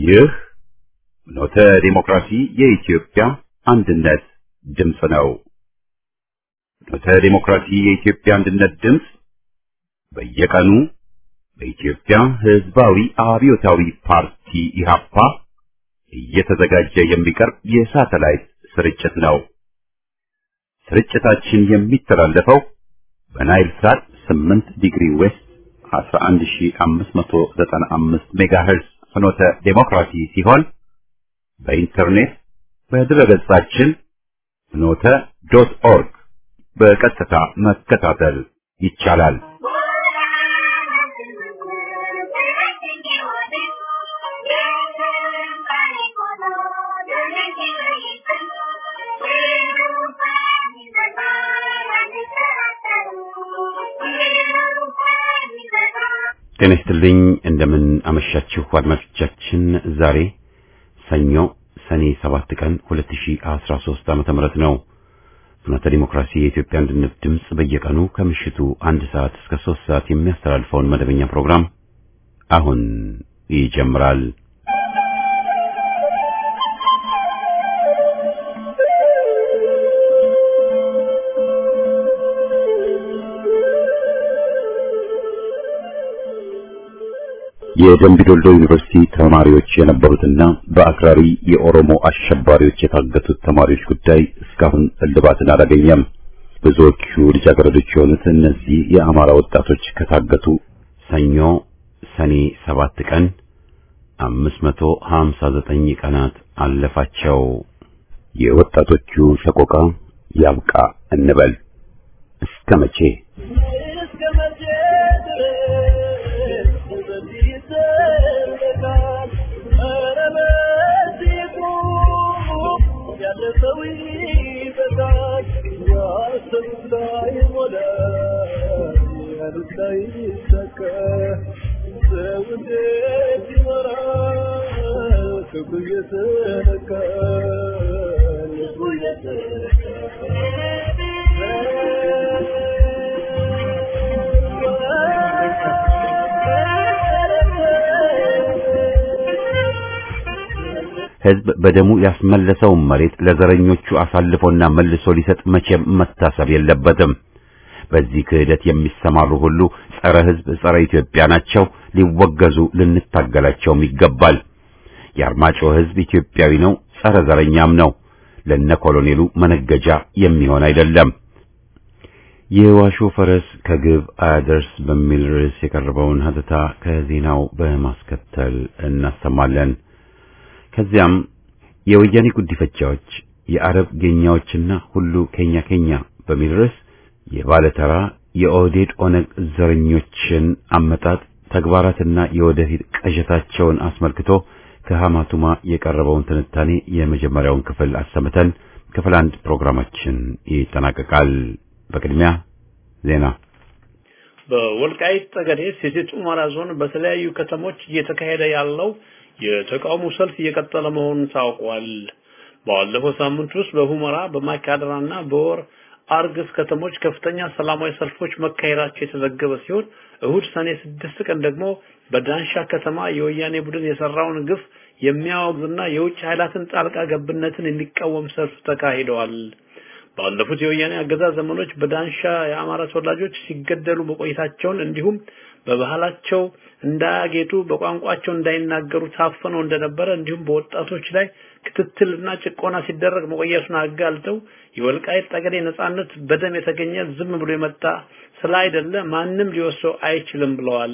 ይህ ኖተ ዲሞክራሲ የኢትዮጵያ አንድነት ድምፅ ነው። ኖተ ዲሞክራሲ የኢትዮጵያ አንድነት ድምፅ በየቀኑ በኢትዮጵያ ሕዝባዊ አብዮታዊ ፓርቲ ኢህአፓ እየተዘጋጀ የሚቀርብ የሳተላይት ስርጭት ነው። ስርጭታችን የሚተላለፈው በናይል ሳት 8 ዲግሪ ዌስት 11595 ሜጋሄርዝ ፍኖተ ዴሞክራሲ ሲሆን በኢንተርኔት በድረገጻችን ፍኖተ ዶት ኦርግ በቀጥታ መከታተል ይቻላል። ጤና ይስጥልኝ። እንደምን አመሻችሁ አድማጮቻችን። ዛሬ ሰኞ ሰኔ 7 ቀን 2013 ዓመተ ምህረት ነው። ፍኖተ ዲሞክራሲ የኢትዮጵያ አንድነት ድምፅ በየቀኑ ከምሽቱ አንድ ሰዓት እስከ 3 ሰዓት የሚያስተላልፈውን መደበኛ ፕሮግራም አሁን ይጀምራል። የደምቢ ዶልዶ ዩኒቨርሲቲ ተማሪዎች የነበሩትና በአክራሪ የኦሮሞ አሸባሪዎች የታገቱት ተማሪዎች ጉዳይ እስካሁን እልባትን አላገኘም። ብዙዎቹ ልጃገረዶች የሆኑት እነዚህ የአማራ ወጣቶች ከታገቱ ሰኞ ሰኔ ሰባት ቀን 559 ቀናት አለፋቸው። የወጣቶቹ ሰቆቃ ያብቃ እንበል እስከ መቼ? ሕዝብ በደሙ ያስመለሰውን መሬት ለዘረኞቹ አሳልፎና መልሶ ሊሰጥ መቼም መታሰብ የለበትም። በዚህ ክህደት የሚሰማሩ ሁሉ ጸረ ሕዝብ፣ ጸረ ኢትዮጵያ ናቸው። ሊወገዙ ልንታገላቸውም ይገባል። የአርማጮ ሕዝብ ኢትዮጵያዊ ነው፣ ጸረ ዘረኛም ነው። ለነ ኮሎኔሉ መነገጃ የሚሆን አይደለም። የዋሾ ፈረስ ከግብ አያደርስ በሚል ርዕስ የቀረበውን ሀተታ ከዜናው በማስከተል እናሰማለን። ከዚያም የወያኔ ጉዲፈቻዎች የአረብ ጌኛዎችና ሁሉ ኬኛ ኬኛ በሚል ርዕስ የባለተራ የኦህዴድ ኦነግ ዘረኞችን አመጣጥ ተግባራትና የወደፊት ቅዠታቸውን አስመልክቶ ከሐማቱማ የቀረበውን ትንታኔ የመጀመሪያውን ክፍል አሰምተን ክፍል አንድ ፕሮግራማችን ይጠናቀቃል። በቅድሚያ ዜና። በወልቃይት ጠገዴ ሰቲት ሁመራ ዞን በተለያዩ ከተሞች እየተካሄደ ያለው የተቃውሞ ሰልፍ እየቀጠለ መሆኑን ታውቋል። ባለፈው ሳምንት ውስጥ በሁመራ በማይካድራና በወር አርግስ ከተሞች ከፍተኛ ሰላማዊ ሰልፎች መካሄዳቸው የተዘገበ ሲሆን እሁድ ሰኔ ስድስት ቀን ደግሞ በዳንሻ ከተማ የወያኔ ቡድን የሰራውን ግፍ የሚያወግዝና የውጭ ኃይላትን ጣልቃ ገብነትን የሚቃወም ሰልፍ ተካሂደዋል። ባለፉት የወያኔ አገዛዝ ዘመኖች በዳንሻ የአማራ ተወላጆች ሲገደሉ መቆየታቸውን እንዲሁም በባህላቸው እንዳያጌጡ በቋንቋቸው እንዳይናገሩ ታፍነው እንደነበረ እንዲሁም በወጣቶች ላይ ክትትልና ጭቆና ሲደረግ መቆየቱን አጋልጠው የወልቃይት ጠገዴ ነጻነት በደም የተገኘ ዝም ብሎ የመጣ ስላይደለ ማንም ሊወስደው አይችልም ብለዋል።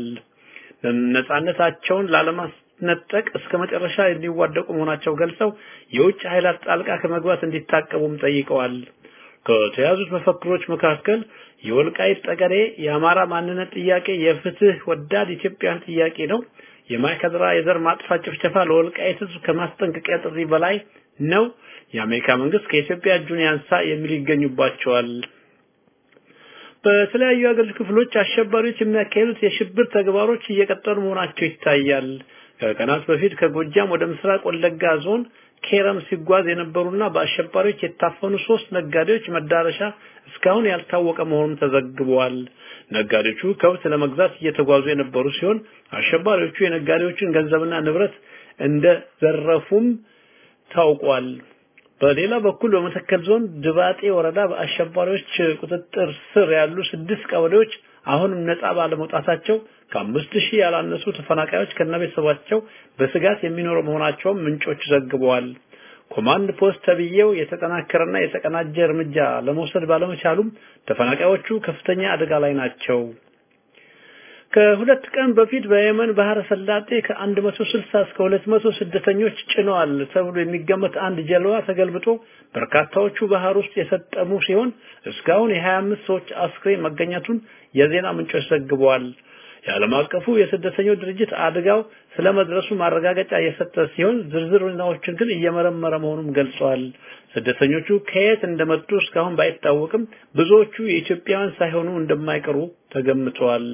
ነጻነታቸውን ላለማስነጠቅ እስከ መጨረሻ የሚዋደቁ መሆናቸው ገልጸው የውጭ ኃይላት ጣልቃ ከመግባት እንዲታቀቡም ጠይቀዋል። ከተያዙት መፈክሮች መካከል የወልቃይት ጠገዴ የአማራ ማንነት ጥያቄ የፍትህ ወዳድ ኢትዮጵያን ጥያቄ ነው። የማይካድራ የዘር ማጥፋት ጭፍጨፋ ለወልቃይት ሕዝብ ከማስጠንቀቂያ ጥሪ በላይ ነው። የአሜሪካ መንግስት ከኢትዮጵያ እጁን ያንሳ የሚል ይገኙባቸዋል። በተለያዩ የሀገሪቱ ክፍሎች አሸባሪዎች የሚያካሂዱት የሽብር ተግባሮች እየቀጠሉ መሆናቸው ይታያል። ከቀናት በፊት ከጎጃም ወደ ምስራቅ ወለጋ ዞን ኬረም ሲጓዝ የነበሩና በአሸባሪዎች የታፈኑ ሶስት ነጋዴዎች መዳረሻ እስካሁን ያልታወቀ መሆኑን ተዘግቧል። ነጋዴዎቹ ከብት ለመግዛት እየተጓዙ የነበሩ ሲሆን አሸባሪዎቹ የነጋዴዎችን ገንዘብና ንብረት እንደዘረፉም ታውቋል። በሌላ በኩል በመተከል ዞን ድባጤ ወረዳ በአሸባሪዎች ቁጥጥር ስር ያሉ ስድስት ቀበሌዎች አሁንም ነጻ ባለመውጣታቸው ከአምስት ሺህ ያላነሱ ተፈናቃዮች ከነቤተሰባቸው በስጋት የሚኖሩ መሆናቸውን ምንጮች ዘግበዋል። ኮማንድ ፖስት ተብዬው የተጠናከረና የተቀናጀ እርምጃ ለመውሰድ ባለመቻሉም ተፈናቃዮቹ ከፍተኛ አደጋ ላይ ናቸው። ከሁለት ቀን በፊት በየመን ባህረ ሰላጤ ከ160 እስከ 200 ስደተኞች ጭነዋል ተብሎ የሚገመት አንድ ጀልባ ተገልብጦ በርካታዎቹ ባህር ውስጥ የሰጠሙ ሲሆን እስካሁን የ25 ሰዎች አስክሬን መገኘቱን የዜና ምንጮች ዘግበዋል። የዓለም አቀፉ የስደተኞች ድርጅት አደጋው ስለመድረሱ ማረጋገጫ የሰጠ ሲሆን ዝርዝር ሁኔታዎችን ግን እየመረመረ መሆኑን ገልጿል። ስደተኞቹ ከየት እንደመጡ እስካሁን ባይታወቅም ብዙዎቹ የኢትዮጵያውያን ሳይሆኑ እንደማይቀሩ ተገምተዋል።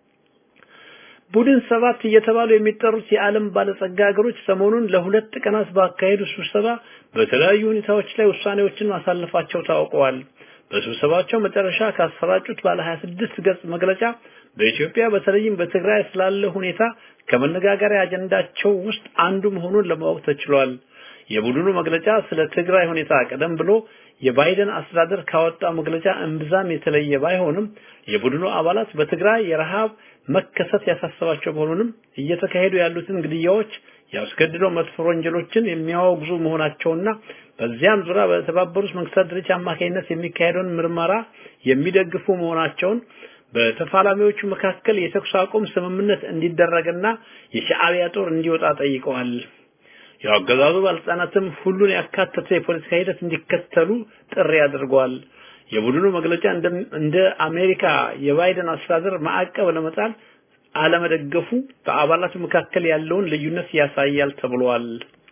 ቡድን ሰባት እየተባሉ የሚጠሩት የዓለም ባለጸጋ ሀገሮች ሰሞኑን ለሁለት ቀናት ባካሄዱ ስብሰባ በተለያዩ ሁኔታዎች ላይ ውሳኔዎችን ማሳለፋቸው ታውቀዋል። በስብሰባቸው መጨረሻ ካሰራጩት ባለ 26 ገጽ መግለጫ በኢትዮጵያ በተለይም በትግራይ ስላለ ሁኔታ ከመነጋገሪያ አጀንዳቸው ውስጥ አንዱ መሆኑን ለማወቅ ተችሏል። የቡድኑ መግለጫ ስለ ትግራይ ሁኔታ ቀደም ብሎ የባይደን አስተዳደር ካወጣው መግለጫ እምብዛም የተለየ ባይሆንም የቡድኑ አባላት በትግራይ የረሃብ መከሰት ያሳሰባቸው መሆኑንም እየተካሄዱ ያሉትን ግድያዎች፣ ያስገድዶ መድፈር ወንጀሎችን የሚያወግዙ መሆናቸውና በዚያም ዙሪያ በተባበሩት መንግስታት ድርጅት አማካኝነት የሚካሄደውን ምርመራ የሚደግፉ መሆናቸውን በተፋላሚዎቹ መካከል የተኩስ አቁም ስምምነት እንዲደረግና የሻዕቢያ ጦር እንዲወጣ ጠይቀዋል። የአገዛዙ ባለስልጣናትም ሁሉን ያካተተ የፖለቲካ ሂደት እንዲከተሉ ጥሪ አድርገዋል። የቡድኑ መግለጫ እንደ አሜሪካ የባይደን አስተዳደር ማዕቀብ ለመጣል አለመደገፉ በአባላቱ መካከል ያለውን ልዩነት ያሳያል ተብሏል።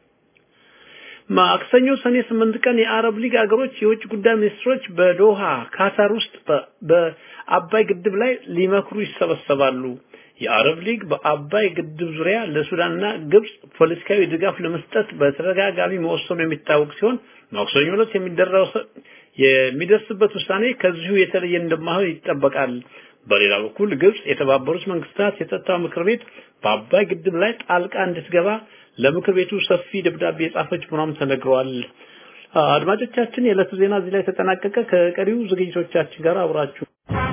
ማክሰኞ ሰኔ ስምንት ቀን የአረብ ሊግ አገሮች የውጭ ጉዳይ ሚኒስትሮች በዶሃ ካታር ውስጥ በአባይ ግድብ ላይ ሊመክሩ ይሰበሰባሉ። የአረብ ሊግ በአባይ ግድብ ዙሪያ ለሱዳንና ግብጽ ፖለቲካዊ ድጋፍ ለመስጠት በተደጋጋሚ መወሰኑ የሚታወቅ ሲሆን ማክሰኞ ዕለት የሚደረሰው የሚደርስበት ውሳኔ ከዚሁ የተለየ እንደማይሆን ይጠበቃል። በሌላ በኩል ግብጽ የተባበሩት መንግስታት የጸጥታው ምክር ቤት በአባይ ግድብ ላይ ጣልቃ እንድትገባ ለምክር ቤቱ ሰፊ ደብዳቤ የጻፈች መሆኗም ተነግሯል። አድማጮቻችን፣ የዕለቱ ዜና እዚህ ላይ ተጠናቀቀ። ከቀሪው ዝግጅቶቻችን ጋር አብራችሁ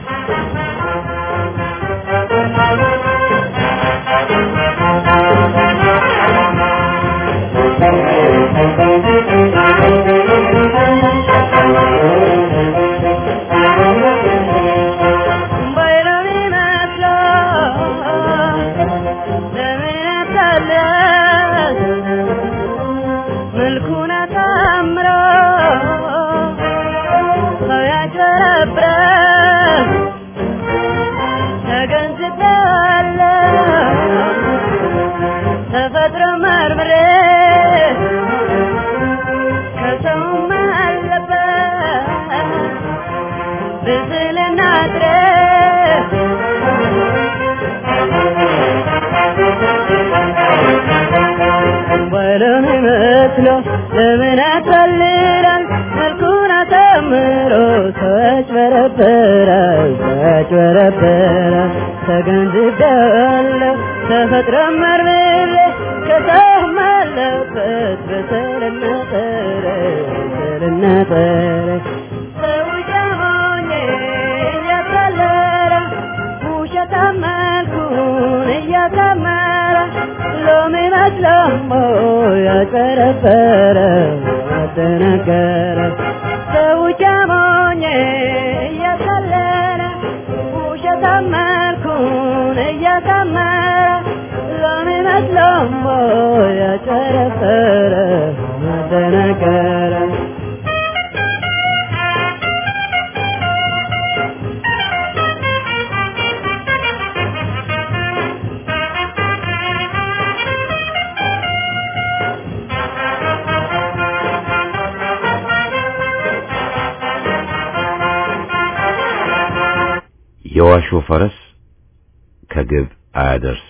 ለምን ያታልላል መልኩን አሳምሮ ሰው ያጭበረብራል ሰው ያጭበረብራል ተገንዝቤዋለሁ ተፈጥሮ መርምሬ ከሰውም አለበት በሰልና ጠረ በሰልና ጠረ ሰው ጃሞኜ እያታለለ ውሸታም መልኩን እያሳመረ ሎሚ መስሎሞ ያጨረበረ ያደነገረ ሰው ጃሞኜ እያታለለ ውሸታም መልኩን እያሳመረ ሎሚ መስሎሞ ያጨረበረ ያደነገረ የዋሾ ፈረስ ከግብ አያደርስ።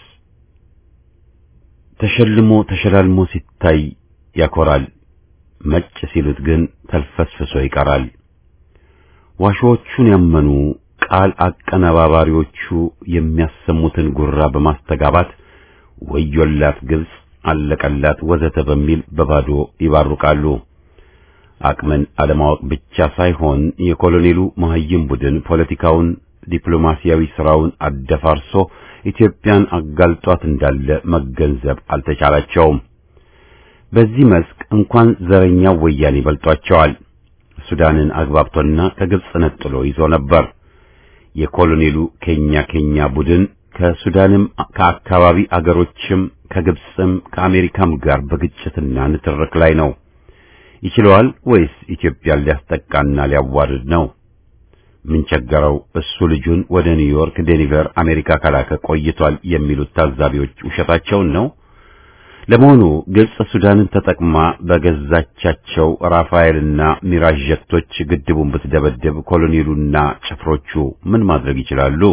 ተሸልሞ ተሸላልሞ ሲታይ ያኮራል፣ መጭ ሲሉት ግን ተልፈስፍሶ ይቀራል። ዋሾዎቹን ያመኑ ቃል አቀነባባሪዎቹ የሚያሰሙትን ጉራ በማስተጋባት ወዮላት ግብጽ አለቀላት ወዘተ በሚል በባዶ ይባርቃሉ። አቅምን አለማወቅ ብቻ ሳይሆን የኮሎኔሉ መሀይም ቡድን ፖለቲካውን፣ ዲፕሎማሲያዊ ስራውን አደፋርሶ ኢትዮጵያን አጋልጧት እንዳለ መገንዘብ አልተቻላቸውም። በዚህ መስክ እንኳን ዘረኛው ወያኔ በልጧቸዋል። ሱዳንን አግባብቶና ከግብጽ ነጥሎ ይዞ ነበር። የኮሎኔሉ ኬኛ ኬኛ ቡድን ከሱዳንም ከአካባቢ አገሮችም ከግብጽም ከአሜሪካም ጋር በግጭትና ንትርክ ላይ ነው። ይችለዋል ወይስ ኢትዮጵያን ሊያስጠቃና ሊያዋርድ ነው? ምን ቸገረው? እሱ ልጁን ወደ ኒውዮርክ፣ ዴኒቨር፣ አሜሪካ ከላከ ቆይቷል የሚሉት ታዛቢዎች ውሸታቸውን ነው። ለመሆኑ ግብጽ ሱዳንን ተጠቅማ በገዛቻቸው ራፋኤልና ሚራዥ ጀቶች ግድቡን ብትደበደብ ኮሎኔሉና ጭፍሮቹ ምን ማድረግ ይችላሉ?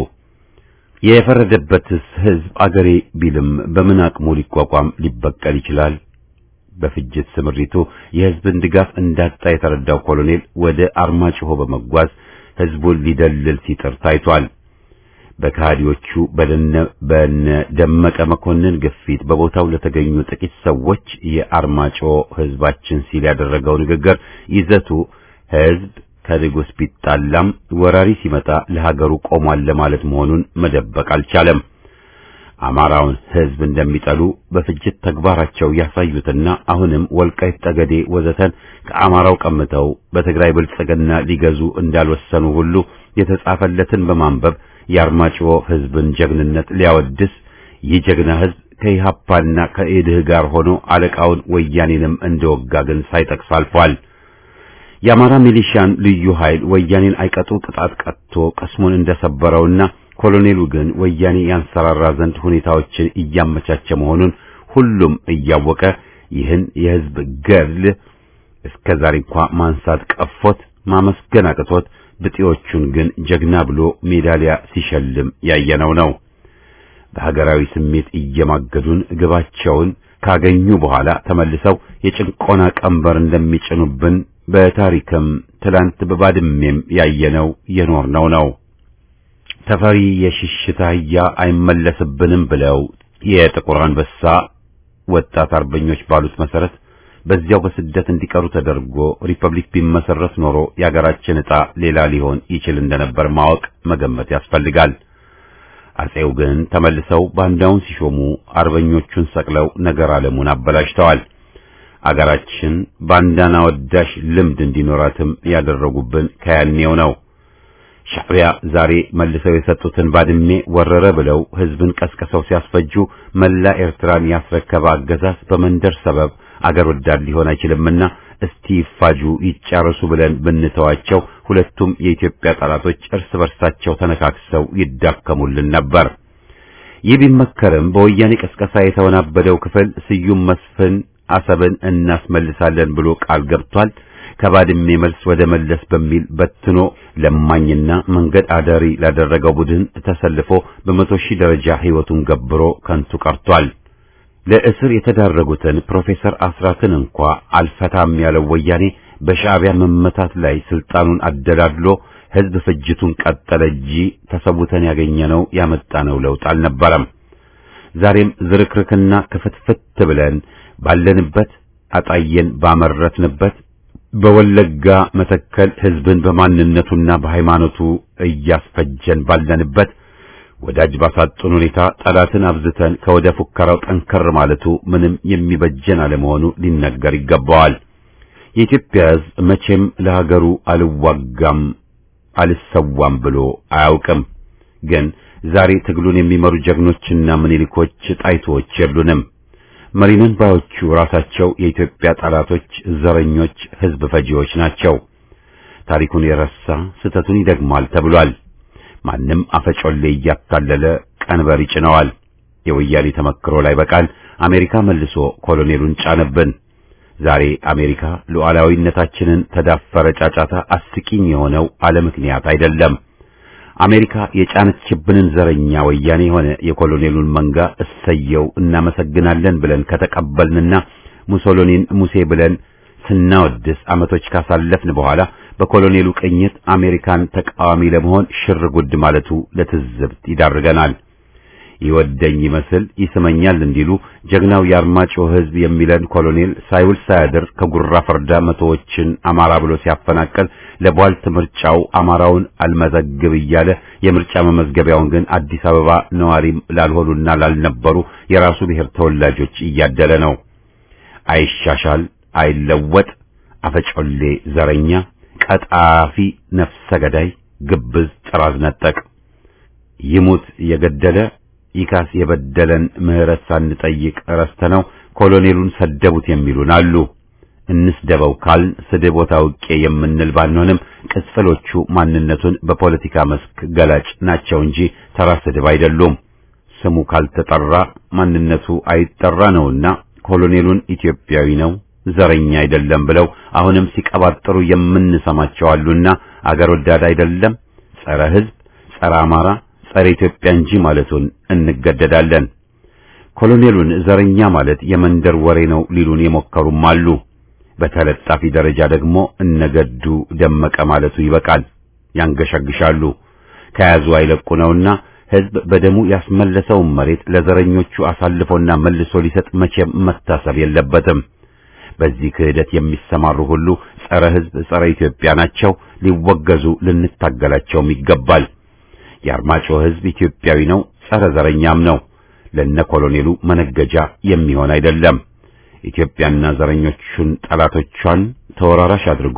የፈረደበትስ ሕዝብ አገሬ ቢልም በምን አቅሙ ሊቋቋም ሊበቀል ይችላል? በፍጅት ስምሪቱ የሕዝብን ድጋፍ እንዳጣ የተረዳው ኮሎኔል ወደ አርማጭሆ በመጓዝ ሕዝቡን ሊደልል ሲጥር ታይቷል። በካዲዎቹ በደነ በነ ደመቀ መኮንን ግፊት በቦታው ለተገኙ ጥቂት ሰዎች የአርማጭሆ ሕዝባችን ሲል ያደረገው ንግግር ይዘቱ ሕዝብ ከንጉሥ ቢጣላም ወራሪ ሲመጣ ለሀገሩ ቆሟል ለማለት መሆኑን መደበቅ አልቻለም። አማራውን ሕዝብ እንደሚጠሉ በፍጅት ተግባራቸው ያሳዩትና አሁንም ወልቃይት ጠገዴ ወዘተን ከአማራው ቀምተው በትግራይ ብልጽግና ሊገዙ እንዳልወሰኑ ሁሉ የተጻፈለትን በማንበብ የአርማጭሆ ሕዝብን ጀግንነት ሊያወድስ ይህ ጀግና ሕዝብ ከኢሃፓና ከኢድህ ጋር ሆኖ አለቃውን ወያኔንም እንደወጋ ግን ሳይጠቅስ አልፏል። የአማራ ሚሊሻን ልዩ ኃይል ወያኔን አይቀጡ ቅጣት ቀጥቶ ቀስሙን እንደሰበረውና ኮሎኔሉ ግን ወያኔ ያንሰራራ ዘንድ ሁኔታዎችን እያመቻቸ መሆኑን ሁሉም እያወቀ ይህን የሕዝብ ገድል እስከ ዛሬ እንኳ ማንሳት ቀፎት ማመስገን አቅቶት ብጤዎቹን ግን ጀግና ብሎ ሜዳሊያ ሲሸልም ያየነው ነው። በሀገራዊ ስሜት እየማገዱን ግባቸውን ካገኙ በኋላ ተመልሰው የጭንቆና ቀንበር እንደሚጭኑብን በታሪክም ትላንት በባድሜም ያየነው የኖርነው ነው። ተፈሪ የሽሽት አህያ አይመለስብንም ብለው የጥቁር አንበሳ ወጣት አርበኞች ባሉት መሰረት በዚያው በስደት እንዲቀሩ ተደርጎ ሪፐብሊክ ቢመሰረት ኖሮ የአገራችን ዕጣ ሌላ ሊሆን ይችል እንደነበር ማወቅ መገመት ያስፈልጋል። አጼው ግን ተመልሰው ባንዳውን ሲሾሙ አርበኞቹን ሰቅለው ነገር ዓለሙን አበላሽተዋል። አገራችን ባንዳና ወዳሽ ልምድ እንዲኖራትም ያደረጉብን ከያኔው ነው። ሻዕቢያ ዛሬ መልሰው የሰጡትን ባድሜ ወረረ ብለው ሕዝብን ቀስቅሰው ሲያስፈጁ መላ ኤርትራን ያስረከበ አገዛዝ በመንደር ሰበብ አገር ወዳድ ሊሆን አይችልምና እስቲ ይፋጁ ይጫረሱ ብለን ብንተዋቸው ሁለቱም የኢትዮጵያ ጠላቶች እርስ በርሳቸው ተነካክሰው ይዳከሙልን ነበር። ይህ ቢመከርም በወያኔ ቀስቀሳ የተወናበደው ክፍል ስዩም መስፍን አሰብን እናስመልሳለን ብሎ ቃል ገብቷል። ከባድሜ መልስ ወደ መለስ በሚል በትኖ ለማኝና መንገድ አዳሪ ላደረገው ቡድን ተሰልፎ በመቶ ሺህ ደረጃ ሕይወቱን ገብሮ ከንቱ ቀርቷል። ለእስር የተዳረጉትን ፕሮፌሰር አስራትን እንኳ አልፈታም ያለው ወያኔ በሻዕቢያ መመታት ላይ ስልጣኑን አደላድሎ ሕዝብ ፍጅቱን ቀጠለ እንጂ ተሰውተን ያገኘነው ያመጣነው ለውጥ አልነበረም። ዛሬም ዝርክርክና ክፍትፍት ብለን ባለንበት አጣየን ባመረትንበት በወለጋ መተከል ሕዝብን በማንነቱና በሃይማኖቱ እያስፈጀን ባለንበት ወዳጅ ባሳጡን ሁኔታ ጠላትን አብዝተን ከወደ ፉከራው ጠንከር ማለቱ ምንም የሚበጀን አለመሆኑ ሊነገር ይገባዋል። የኢትዮጵያ ሕዝብ መቼም ለሀገሩ አልዋጋም አልሰዋም ብሎ አያውቅም። ግን ዛሬ ትግሉን የሚመሩ ጀግኖችና ምኒልኮች ጣይቶች የሉንም። መሪነን ባዮቹ ራሳቸው የኢትዮጵያ ጠላቶች፣ ዘረኞች፣ ሕዝብ ፈጂዎች ናቸው። ታሪኩን የረሳ ስህተቱን ይደግማል ተብሏል። ማንም አፈጮሌ እያታለለ ቀንበር ይጭነዋል። የወያኔ ተመክሮ ላይ በቃል አሜሪካ መልሶ ኮሎኔሉን ጫነብን። ዛሬ አሜሪካ ሉዓላዊነታችንን ተዳፈረ ጫጫታ አስቂኝ የሆነው አለ ምክንያት አይደለም። አሜሪካ የጫነችብንን ዘረኛ ወያኔ የሆነ የኮሎኔሉን መንጋ እሰየው እናመሰግናለን ብለን ከተቀበልንና ሙሶሎኒን ሙሴ ብለን ስናወድስ ዓመቶች ካሳለፍን በኋላ በኮሎኔሉ ቅኝት አሜሪካን ተቃዋሚ ለመሆን ሽር ጉድ ማለቱ ለትዝብት ይዳርገናል። ይወደኝ ይመስል ይስመኛል እንዲሉ ጀግናው የአርማጭሆ ሕዝብ የሚለን ኮሎኔል ሳይውል ሳያድር ከጉራ ፈርዳ መቶዎችን አማራ ብሎ ሲያፈናቅል ለቧልት ምርጫው አማራውን አልመዘግብ እያለ የምርጫ መመዝገቢያውን ግን አዲስ አበባ ነዋሪም ላልሆኑና ላልነበሩ የራሱ ብሔር ተወላጆች እያደለ ነው። አይሻሻል፣ አይለወጥ፣ አፈጮሌ፣ ዘረኛ፣ ቀጣፊ፣ ነፍሰ ገዳይ፣ ግብዝ፣ ጥራዝ ነጠቅ ይሙት የገደለ ይካስ የበደለን ምሕረት ሳንጠይቅ ረስተነው ኮሎኔሉን ሰደቡት የሚሉን አሉ። እንስደበው ካልን ስድብ ቦታ ውቄ የምንል ባንሆንም ቅጽፈሎቹ ማንነቱን በፖለቲካ መስክ ገላጭ ናቸው እንጂ ተራ ስድብ አይደሉም። ስሙ ካልተጠራ ማንነቱ አይጠራ ነውና ኮሎኔሉን ኢትዮጵያዊ ነው፣ ዘረኛ አይደለም ብለው አሁንም ሲቀባጥሩ የምንሰማቸው አሉና አገር ወዳድ አይደለም፣ ጸረ ሕዝብ፣ ጸረ አማራ ጸረ ኢትዮጵያ እንጂ ማለቱን እንገደዳለን። ኮሎኔሉን ዘረኛ ማለት የመንደር ወሬ ነው ሊሉን የሞከሩም አሉ። በተለጣፊ ደረጃ ደግሞ እነገዱ ደመቀ ማለቱ ይበቃል። ያንገሸግሻሉ። ከያዙ አይለቁ ነውና ሕዝብ በደሙ ያስመለሰውን መሬት ለዘረኞቹ አሳልፎና መልሶ ሊሰጥ መቼም መታሰብ የለበትም። በዚህ ክህደት የሚሰማሩ ሁሉ ጸረ ሕዝብ፣ ጸረ ኢትዮጵያ ናቸው። ሊወገዙ ልንታገላቸውም ይገባል። የአርማጭሆ ሕዝብ ኢትዮጵያዊ ነው፣ ጸረ ዘረኛም ነው። ለነ ኮሎኔሉ መነገጃ የሚሆን አይደለም። ኢትዮጵያና ዘረኞቹን ጠላቶቿን ተወራራሽ አድርጎ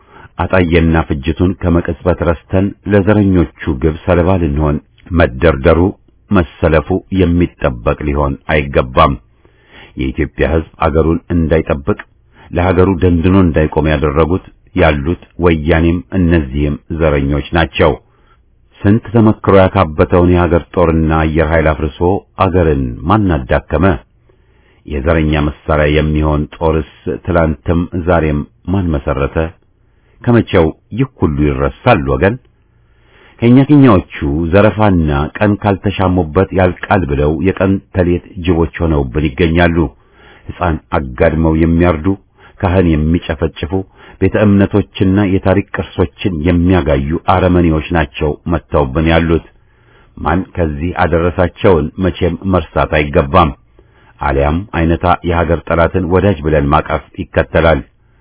አጣየና ፍጅቱን ከመቅጽበት ረስተን ለዘረኞቹ ግብ ሰለባ ልንሆን መደርደሩ መሰለፉ የሚጠበቅ ሊሆን አይገባም። የኢትዮጵያ ሕዝብ አገሩን እንዳይጠብቅ ለሀገሩ ደንድኖ እንዳይቆም ያደረጉት ያሉት ወያኔም እነዚህም ዘረኞች ናቸው። ስንት ተመክሮ ያካበተውን የሀገር ጦርና አየር ኃይል አፍርሶ አገርን ማን አዳከመ? የዘረኛ መሳሪያ የሚሆን ጦርስ ትላንትም ዛሬም ማን መሰረተ? ከመቼው ይህ ሁሉ ይረሳል ወገን? ከኛ ከኛዎቹ ዘረፋና ቀን ካልተሻሙበት ያልቃል ብለው የቀን ተሌት ጅቦች ሆነውብን ይገኛሉ። ሕፃን አጋድመው የሚያርዱ ካህን የሚጨፈጭፉ ቤተ እምነቶችና የታሪክ ቅርሶችን የሚያጋዩ አረመኔዎች ናቸው መጥተውብን ያሉት። ማን ከዚህ አደረሳቸውን መቼም መርሳት አይገባም። አሊያም አይነታ የሀገር ጠላትን ወዳጅ ብለን ማቀፍ ይከተላል።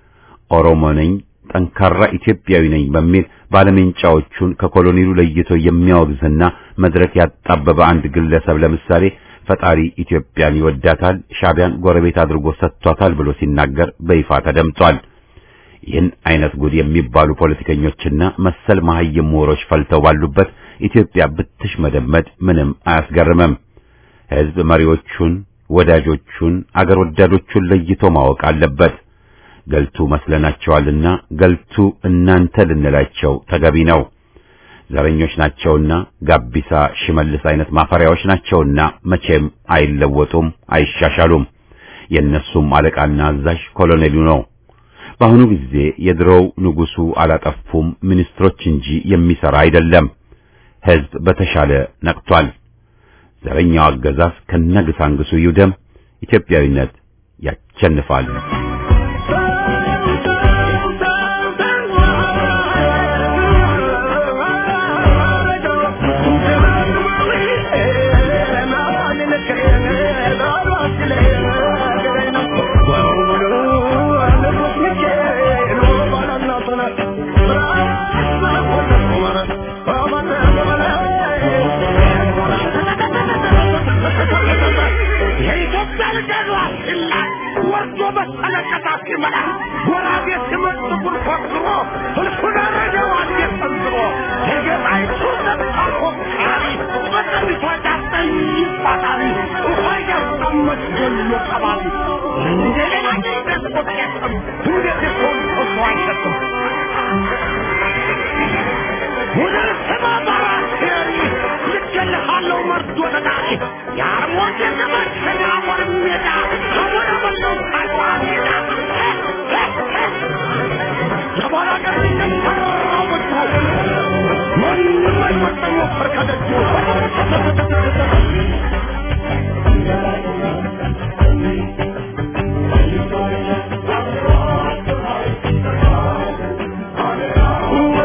ኦሮሞ ነኝ፣ ጠንካራ ኢትዮጵያዊ ነኝ በሚል ባለሜንጫዎቹን ከኮሎኔሉ ለይቶ የሚያወግዝና መድረክ ያጣበበ አንድ ግለሰብ ለምሳሌ ፈጣሪ ኢትዮጵያን ይወዳታል፣ ሻቢያን ጎረቤት አድርጎ ሰጥቷታል ብሎ ሲናገር በይፋ ተደምጧል። ይህን አይነት ጉድ የሚባሉ ፖለቲከኞችና መሰል መሐይም ምሁሮች ፈልተው ባሉበት ኢትዮጵያ ብትሽ መደመድ ምንም አያስገርምም። ሕዝብ መሪዎቹን፣ ወዳጆቹን፣ አገር ወዳዶቹን ለይቶ ማወቅ አለበት። ገልቱ መስለናቸዋልና ገልቱ እናንተ ልንላቸው ተገቢ ነው። ዘረኞች ናቸውና ጋቢሳ፣ ሽመልስ አይነት ማፈሪያዎች ናቸውና መቼም አይለወጡም፣ አይሻሻሉም። የእነሱም አለቃና አዛዥ ኮሎኔሉ ነው። በአሁኑ ጊዜ የድሮው ንጉሱ አላጠፉም ሚኒስትሮች እንጂ የሚሰራ አይደለም። ሕዝብ በተሻለ ነቅቷል። ዘረኛው አገዛዝ ከነግሳንግሱ ይውደም። ኢትዮጵያዊነት ያቸንፋል።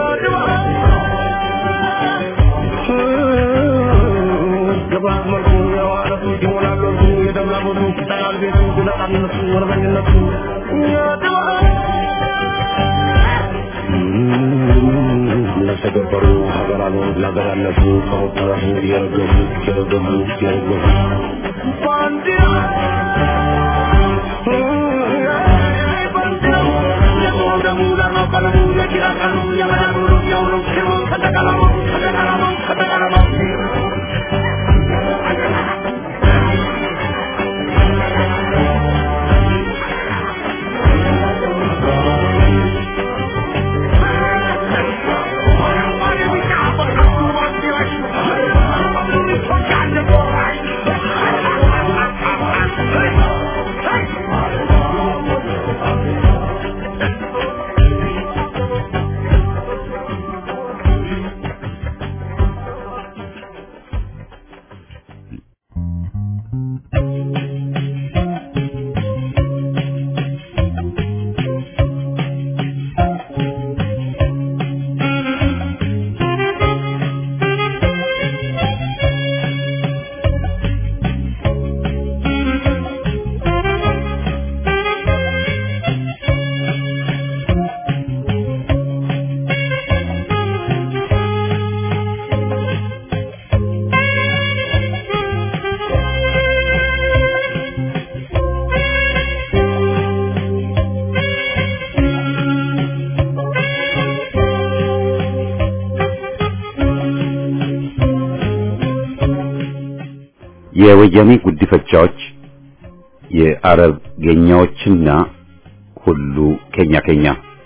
Goodbye, my ሆዱ ይጠላል ቤቱ ነፃነቱ ወረበኝነቱ ለተገበሩ ሀገራሉ ለሀገር ያለፉ ከወጣቱ የረገፉ የረገፉ የረገፉ ባንዲራ የወያኔ ጉዲፈቻዎች የአረብ ጌኛዎችና ሁሉ ኬኛ ኬኛ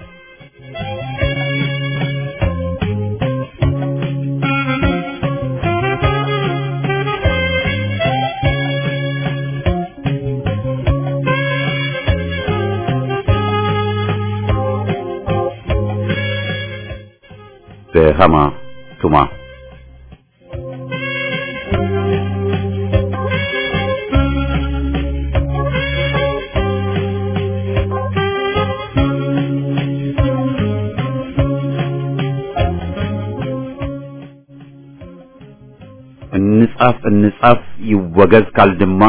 በሃማ ቱማ እንጻፍ እንጻፍ ይወገዝ ካልድማ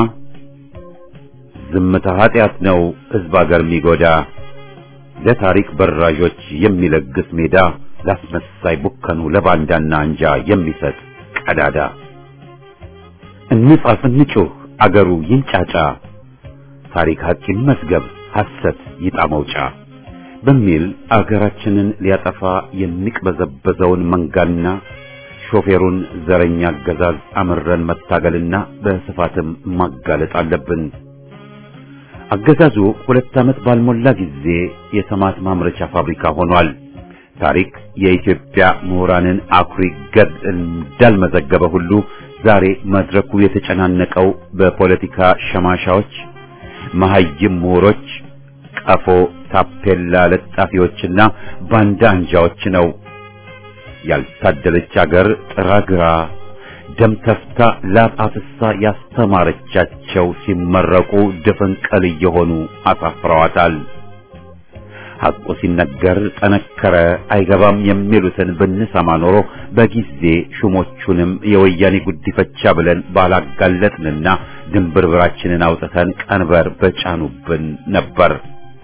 ዝምታ ኃጢአት ነው ሕዝብ አገር የሚጎዳ ለታሪክ በራዦች የሚለግስ ሜዳ ላስመሳይ ቡከኑ ለባንዳና አንጃ የሚሰጥ ቀዳዳ እንጻፍ እንጩህ አገሩ ይንጫጫ ታሪክ ሐቅ ይመስገብ ሐሰት ይጣ መውጫ በሚል አገራችንን ሊያጠፋ የሚቅበዘበዘውን መንጋና ሾፌሩን ዘረኛ አገዛዝ አምረን መታገልና በስፋትም ማጋለጥ አለብን። አገዛዙ ሁለት ዓመት ባልሞላ ጊዜ የሰማት ማምረቻ ፋብሪካ ሆኗል። ታሪክ የኢትዮጵያ ምሁራንን አኩሪ ገድል እንዳልመዘገበ ሁሉ ዛሬ መድረኩ የተጨናነቀው በፖለቲካ ሸማሻዎች፣ መሐይም ምሁሮች፣ ቀፎ ታፔላ ለጣፊዎችና ባንዳ አንጃዎች ነው። ያልታደለች አገር ጥራግራ ደም ተፍታ ላብ አፍሳ ያስተማረቻቸው ሲመረቁ ድፍንቅል እየሆኑ አሳፍረዋታል። ሐቁ ሲነገር ጠነከረ አይገባም የሚሉትን ብንሰማ ኖሮ በጊዜ ሹሞቹንም የወያኔ ጉዲፈቻ ብለን ባላጋለጥንና ድንብርብራችንን አውጥተን ቀንበር በጫኑብን ነበር።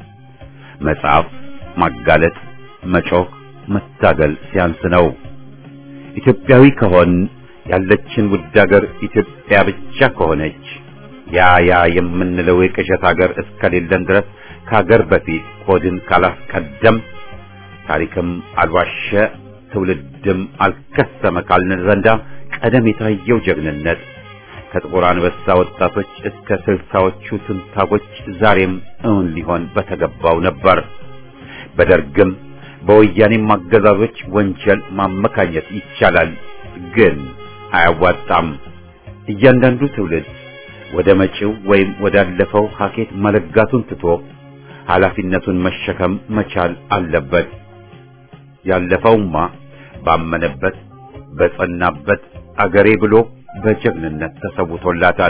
መጽሐፍ ማጋለጥ፣ መጮህ፣ መታገል ሲያንስ ነው። ኢትዮጵያዊ ከሆን ያለችን ውድ አገር ኢትዮጵያ ብቻ ከሆነች ያ ያ የምንለው የቅዠት አገር እስከሌለን ድረስ ከሀገር በፊት ሆድን ካላስቀደም ታሪክም አልዋሸ ትውልድም አልከሰመ ካልን ዘንዳ ቀደም የታየው ጀግንነት ከጥቁር አንበሳ ወጣቶች እስከ ስልሳዎቹ ትንታጎች ዛሬም እውን ሊሆን በተገባው ነበር። በደርግም በወያኔም አገዛዞች ወንጀል ማመካኘት ይቻላል፣ ግን አያዋጣም። እያንዳንዱ ትውልድ ወደ መጪው ወይም ወዳለፈው ሀኬት መለጋቱን ትቶ ኃላፊነቱን መሸከም መቻል አለበት። ያለፈውማ ባመነበት በጸናበት አገሬ ብሎ በጀግንነት ተሰውቶላታል።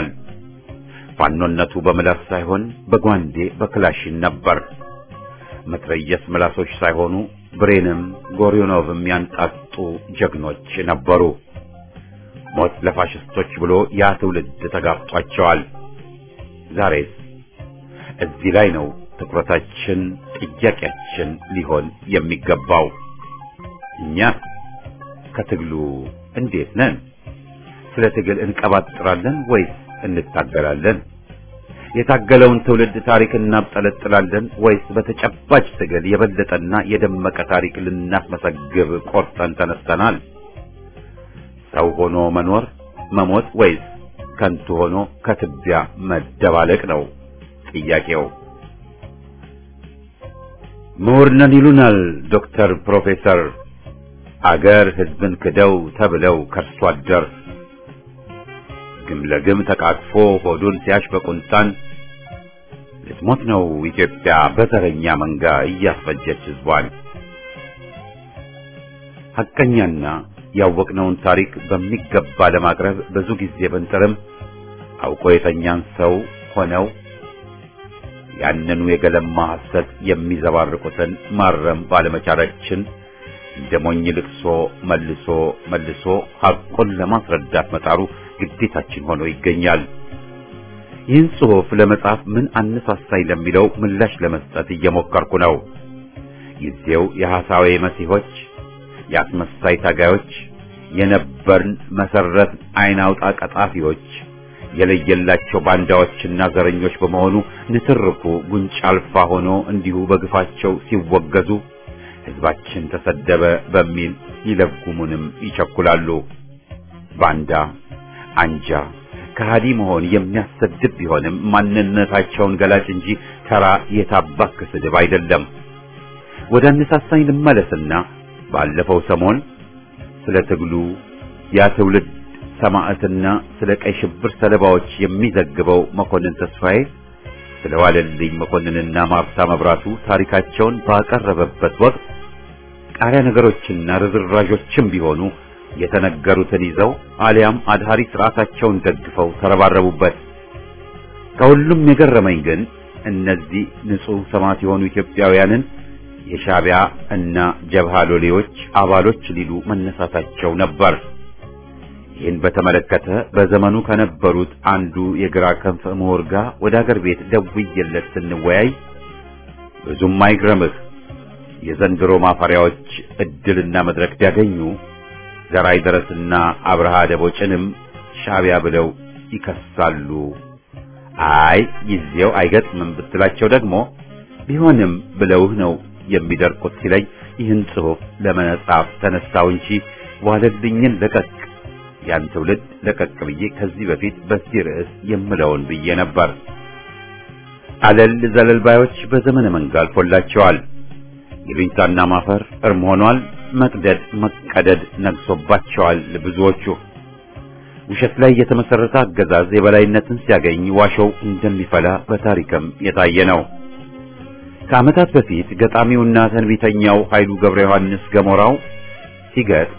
ፋኖነቱ በምላስ ሳይሆን በጓንዴ በክላሽን ነበር። መትረየስ ምላሶች ሳይሆኑ ብሬንም ጎሪዮኖቭም ያንጣጡ ጀግኖች ነበሩ። ሞት ለፋሽስቶች ብሎ ያ ትውልድ ተጋፍጧቸዋል። ዛሬስ? እዚህ ላይ ነው ትኩረታችን፣ ጥያቄያችን ሊሆን የሚገባው። እኛ ከትግሉ እንዴት ነን? ስለ ትግል እንቀባጥራለን ወይስ እንታገላለን? የታገለውን ትውልድ ታሪክ እናብጠለጥላለን ወይስ በተጨባጭ ትግል የበለጠና የደመቀ ታሪክ ልናስመሰግብ ቆርጠን ተነስተናል? ሰው ሆኖ መኖር መሞት ወይስ ከንቱ ሆኖ ከትቢያ መደባለቅ ነው ጥያቄው። ምሁር ነን ይሉናል ዶክተር ፕሮፌሰር አገር ሕዝብን ክደው ተብለው ከርሶ አደር ግም ለግም ተቃቅፎ ሆዱን ሲያሽ በቁንጣን ልትሞት ነው ኢትዮጵያ በተረኛ መንጋ እያስፈጀች ሕዝቧን። ሐቀኛና ያወቅነውን ታሪክ በሚገባ ለማቅረብ ብዙ ጊዜ ብንጥርም አውቆ የተኛን ሰው ሆነው ያንኑ የገለማ ሐሰት የሚዘባርቁትን ማረም ባለመቻላችን እንደ ሞኝ ልቅሶ መልሶ መልሶ ሐቁን ለማስረዳት መጣሩ ግዴታችን ሆኖ ይገኛል። ይህን ጽሑፍ ለመጻፍ ምን አነሳሳኝ ለሚለው ምላሽ ለመስጠት እየሞከርኩ ነው። ጊዜው የሐሳዌ መሲሖች፣ የአስመሳይ ታጋዮች፣ የነበርን መሰረት አይን አውጣ ቀጣፊዎች የለየላቸው ባንዳዎችና ዘረኞች በመሆኑ ንትርኩ ጉንጭ አልፋ ሆኖ እንዲሁ በግፋቸው ሲወገዙ ሕዝባችን ተሰደበ በሚል ይለጉሙንም ይቸኩላሉ። ባንዳ አንጃ ከሃዲ መሆን የሚያሰድብ ቢሆንም ማንነታቸውን ገላጭ እንጂ ተራ የታባክ ስድብ አይደለም። ወደ አነሳሳኝ ልመለስና ባለፈው ሰሞን ስለ ትግሉ ያ ትውልድ ሰማዕትና ስለ ቀይ ሽብር ሰለባዎች የሚዘግበው መኮንን ተስፋዬ ስለ ዋለልኝ መኮንንና ማርታ መብራቱ ታሪካቸውን ባቀረበበት ወቅት ቃሪያ ነገሮችና ርዝራዦችም ቢሆኑ የተነገሩትን ይዘው አሊያም አድሃሪ ስርዓታቸውን ደግፈው ተረባረቡበት። ከሁሉም የገረመኝ ግን እነዚህ ንጹሕ ሰማዕት የሆኑ ኢትዮጵያውያንን የሻዕቢያ እና ጀብሃ ሎሌዎች አባሎች ሊሉ መነሳታቸው ነበር። ይህን በተመለከተ በዘመኑ ከነበሩት አንዱ የግራ ክንፍ ምሁር ጋር ወደ አገር ቤት ደውዬለት ስንወያይ ብዙም አይግረምህ የዘንድሮ ማፈሪያዎች እድልና መድረክ ቢያገኙ ዘራይ ደረስና አብርሃ ደቦጭንም ሻዕቢያ ብለው ይከሳሉ። አይ ጊዜው አይገጥምም ብትላቸው ደግሞ ቢሆንም ብለውህ ነው የሚደርቁት ሲለኝ ይህን ጽሑፍ ለመጻፍ ተነሳው እንጂ ዋለልኝን ለቀቅ ያን ትውልድ ለቀቅ ብዬ ከዚህ በፊት በዚህ ርዕስ የምለውን ብዬ ነበር። አለል ዘለል ባዮች በዘመነ መንጋ አልፎላቸዋል። ይሉኝታና ማፈር እርም ሆኗል። መቅደድ መቀደድ ነግሶባቸዋል። ብዙዎቹ ውሸት ላይ የተመሰረተ አገዛዝ የበላይነትን ሲያገኝ ዋሾው እንደሚፈላ በታሪክም የታየ ነው። ከዓመታት በፊት ገጣሚውና ተንቢተኛው ኃይሉ ገብረ ዮሐንስ ገሞራው ሲገጥ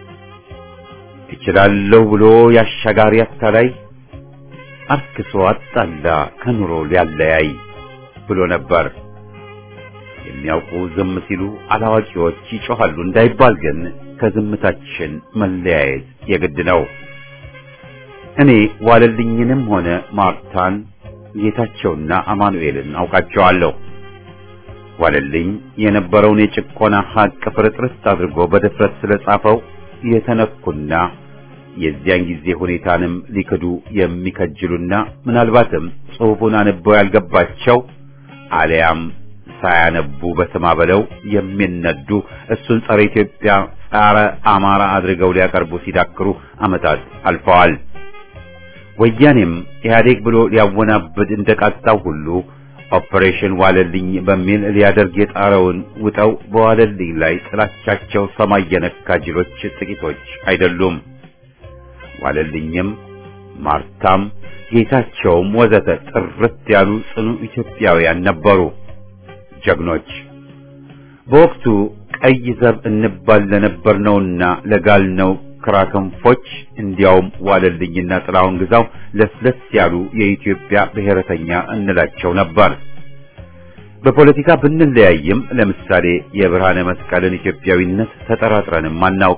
እችላለሁ ብሎ ያሻጋሪ አታላይ አርክሶ አጣላ ከኑሮ ሊያለያይ ብሎ ነበር። የሚያውቁ ዝም ሲሉ አላዋቂዎች ይጮኻሉ እንዳይባል ግን ከዝምታችን መለያየት የግድ ነው። እኔ ዋለልኝንም ሆነ ማርታን ጌታቸውና አማኑኤልን አውቃቸዋለሁ። ዋለልኝ የነበረውን የጭቆና ሀቅ ፍርጥርስ አድርጎ በድፍረት ስለጻፈው የተነኩና የዚያን ጊዜ ሁኔታንም ሊክዱ የሚከጅሉና ምናልባትም ጽሑፉን አንበው ያልገባቸው አሊያም ሳያነቡ በስማ በለው የሚነዱ እሱን ጸረ ኢትዮጵያ፣ ጸረ አማራ አድርገው ሊያቀርቡ ሲዳክሩ ዓመታት አልፈዋል። ወያኔም ኢህአዴግ ብሎ ሊያወናብድ እንደቃጣው ሁሉ ኦፕሬሽን ዋለልኝ በሚል ሊያደርግ የጣረውን ውጠው በዋለልኝ ላይ ጥላቻቸው ሰማይ የነካ ጅሎች ጥቂቶች አይደሉም። ዋለልኝም ማርታም ጌታቸውም ወዘተ ጥርት ያሉ ጽኑ ኢትዮጵያውያን ነበሩ፣ ጀግኖች። በወቅቱ ቀይ ዘብ እንባል ለነበርነውና ለጋልነው ክራክንፎች እንዲያውም ዋለልኝና ጥላሁን ግዛው ለስለስ ያሉ የኢትዮጵያ ብሔረተኛ እንላቸው ነበር። በፖለቲካ ብንለያይም ለምሳሌ የብርሃነ መስቀልን ኢትዮጵያዊነት ተጠራጥረንም አናውቅ።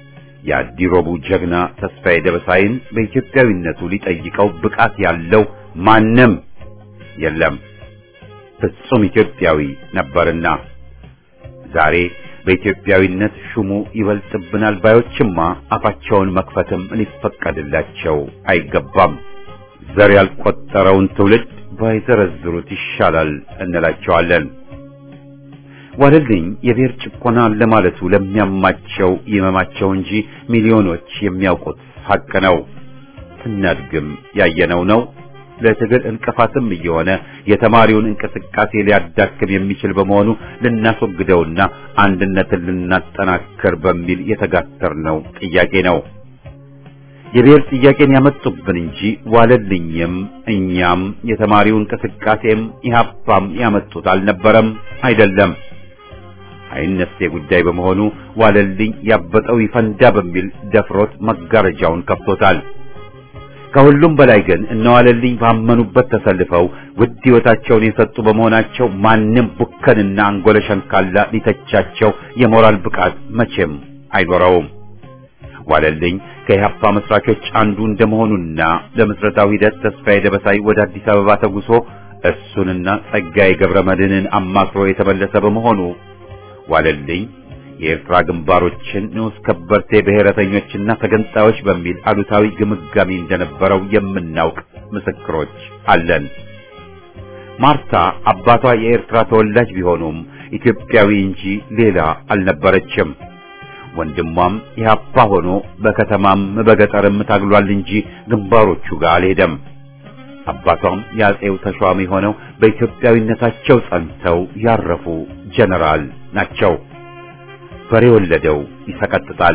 የአዲሮቡ ጀግና ተስፋዬ ደበሳይን በኢትዮጵያዊነቱ ሊጠይቀው ብቃት ያለው ማንም የለም። ፍጹም ኢትዮጵያዊ ነበርና ዛሬ በኢትዮጵያዊነት ሹሙ ይበልጥብናል ባዮችማ አፋቸውን መክፈትም ሊፈቀድላቸው አይገባም። ዘር ያልቆጠረውን ትውልድ ባይዘረዝሩት ይሻላል እንላቸዋለን። ዋለልኝ የብሔር ጭቆና ለማለቱ ለሚያማቸው ይመማቸው እንጂ ሚሊዮኖች የሚያውቁት ሐቅ ነው። ስናድግም ያየነው ነው። ለትግል እንቅፋትም እየሆነ የተማሪውን እንቅስቃሴ ሊያዳክም የሚችል በመሆኑ ልናስወግደውና አንድነትን ልናጠናክር በሚል የተጋተርነው ጥያቄ ነው። የብሔር ጥያቄን ያመጡብን እንጂ ዋለልኝም እኛም የተማሪው እንቅስቃሴም ኢህአፓም ያመጡት አልነበረም፣ አይደለም። አይነሴ ጉዳይ በመሆኑ ዋለልኝ ያበጠው ይፈንዳ በሚል ደፍሮት መጋረጃውን ከፍቶታል። ከሁሉም በላይ ግን እነዋለልኝ ባመኑበት ተሰልፈው ውድ ሕይወታቸውን የሰጡ በመሆናቸው ማንም ቡከንና አንጎለ ሸንካላ ሊተቻቸው የሞራል ብቃት መቼም አይኖረውም። ዋለልኝ ከኢህአፓ መስራቾች አንዱ እንደመሆኑና ለምስረታው ሂደት ተስፋዬ ደበሳይ ወደ አዲስ አበባ ተጉሶ እሱንና ጸጋዬ ገብረ መድህንን አማክሮ የተመለሰ በመሆኑ ዋለልኝ የኤርትራ ግንባሮችን ንዑስ ከበርቴ ብሔረተኞችና ተገንጣዮች በሚል አሉታዊ ግምጋሚ እንደነበረው የምናውቅ ምስክሮች አለን። ማርታ አባቷ የኤርትራ ተወላጅ ቢሆኑም ኢትዮጵያዊ እንጂ ሌላ አልነበረችም። ወንድሟም ኢህአፓ ሆኖ በከተማም በገጠርም ታግሏል እንጂ ግንባሮቹ ጋር አልሄደም። አባቷም የአጼው ተሿሚ ሆነው በኢትዮጵያዊነታቸው ጸንተው ያረፉ ጀነራል ናቸው። በሬ ወለደው ይሰቀጥጣል።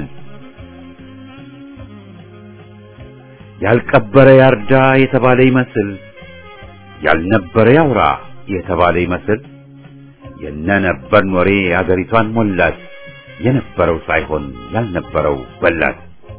ያልቀበረ ያርዳ የተባለ ይመስል ያልነበረ ያውራ የተባለ ይመስል የነነበርን ወሬ አገሪቷን ሞላት። የነበረው ሳይሆን ያልነበረው በላት።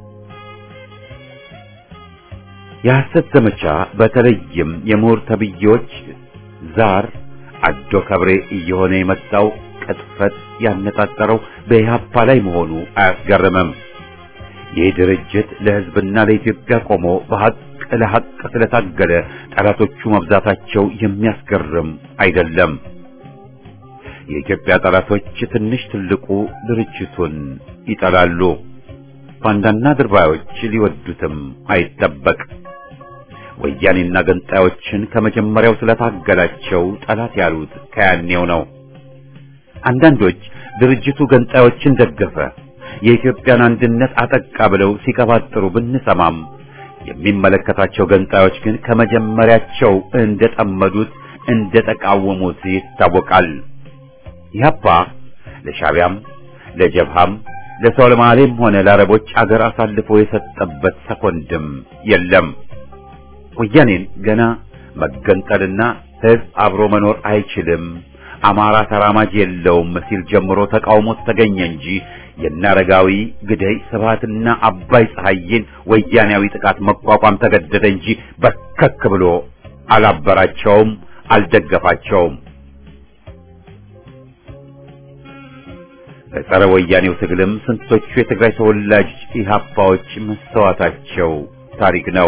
የሐሰት ዘመቻ በተለይም የምሁር ተብዬዎች ዛር አዶ ከብሬ እየሆነ የመጣው ቅጥፈት ያነጣጠረው በኢህአፓ ላይ መሆኑ አያስገርምም። ይህ ድርጅት ለሕዝብና ለኢትዮጵያ ቆሞ በሐቅ ለሐቅ ስለታገለ ጠላቶቹ መብዛታቸው የሚያስገርም አይደለም። የኢትዮጵያ ጠላቶች ትንሽ ትልቁ ድርጅቱን ይጠላሉ። ባንዳና ድርባዮች ሊወዱትም አይጠበቅ። ወያኔና ገንጣዮችን ከመጀመሪያው ስለታገላቸው ጠላት ያሉት ከያኔው ነው። አንዳንዶች ድርጅቱ ገንጣዮችን ደገፈ፣ የኢትዮጵያን አንድነት አጠቃ ብለው ሲቀባጥሩ ብንሰማም የሚመለከታቸው ገንጣዮች ግን ከመጀመሪያቸው እንደጠመዱት እንደተቃወሙት ይታወቃል። ኢህአፓ ለሻቢያም ለጀብሃም ለሶማሌም ሆነ ለአረቦች አገር አሳልፎ የሰጠበት ሰኮንድም የለም። ወያኔን ገና መገንጠልና ህዝብ አብሮ መኖር አይችልም፣ አማራ ተራማጅ የለውም ሲል ጀምሮ ተቃውሞት ተገኘ እንጂ የናረጋዊ ግደይ ስብሃትና አባይ ፀሐይን ወያኔያዊ ጥቃት መቋቋም ተገደደ እንጂ በርከክ ብሎ አላበራቸውም፣ አልደገፋቸውም። በጸረ ወያኔው ትግልም ስንቶቹ የትግራይ ተወላጅ ኢህአፓዎች መስተዋታቸው ታሪክ ነው።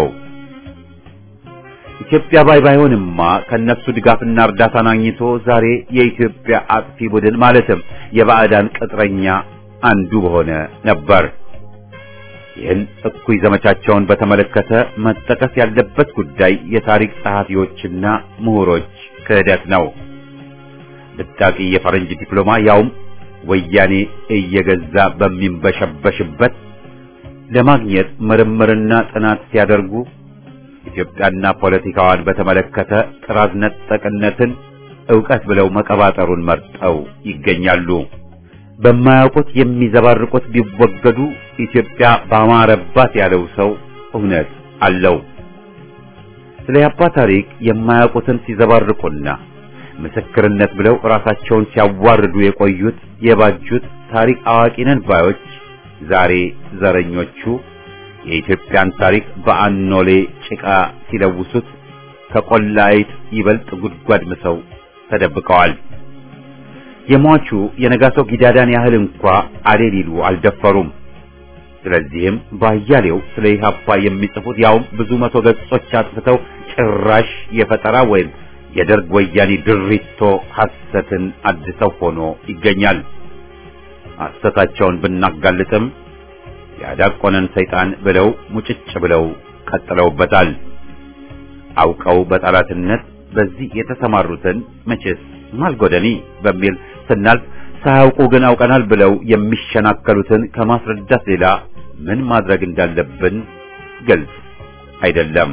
ኢትዮጵያ ባይ ባይሆንማ ከነሱ ድጋፍና እርዳታን አግኝቶ ዛሬ የኢትዮጵያ አጥፊ ቡድን ማለትም የባዕዳን ቅጥረኛ አንዱ በሆነ ነበር። ይህን እኩይ ዘመቻቸውን በተመለከተ መጠቀስ ያለበት ጉዳይ የታሪክ ጸሐፊዎችና ምሁሮች ክህደት ነው። ብጣቂ የፈረንጅ ዲፕሎማ ያውም ወያኔ እየገዛ በሚንበሸበሽበት ለማግኘት ምርምርና ጥናት ሲያደርጉ ኢትዮጵያና ፖለቲካዋን በተመለከተ ጥራዝ ነጠቅነትን ዕውቀት ብለው መቀባጠሩን መርጠው ይገኛሉ። በማያውቁት የሚዘባርቁት ቢወገዱ ኢትዮጵያ ባማረባት ያለው ሰው እውነት አለው። ስለ ያባ ታሪክ የማያውቁትን ሲዘባርቁና ምስክርነት ብለው ራሳቸውን ሲያዋርዱ የቆዩት የባጁት ታሪክ አዋቂ ነን ባዮች ዛሬ ዘረኞቹ የኢትዮጵያን ታሪክ በአኖሌ ጭቃ ሲለውሱት ከቆላይት ይበልጥ ጉድጓድ ምሰው ተደብቀዋል። የሟቹ የነጋሶ ጊዳዳን ያህል እንኳ አሌ ሊሉ አልደፈሩም። ስለዚህም ባያሌው ስለ ኢህአፓ የሚጽፉት ያውም ብዙ መቶ ገጾች አጥፍተው ጭራሽ የፈጠራ ወይም የደርግ ወያኔ ድሪቶ ሐሰትን አድሰው ሆኖ ይገኛል። ሐሰታቸውን ብናጋልጥም ያዳቆነን ሰይጣን ብለው ሙጭጭ ብለው ቀጥለውበታል። አውቀው በጠላትነት በዚህ የተሰማሩትን መቼስ ማልጎደኒ በሚል ስናልፍ ሳያውቁ ግን አውቀናል ብለው የሚሸናከሉትን ከማስረዳት ሌላ ምን ማድረግ እንዳለብን ግልጽ አይደለም።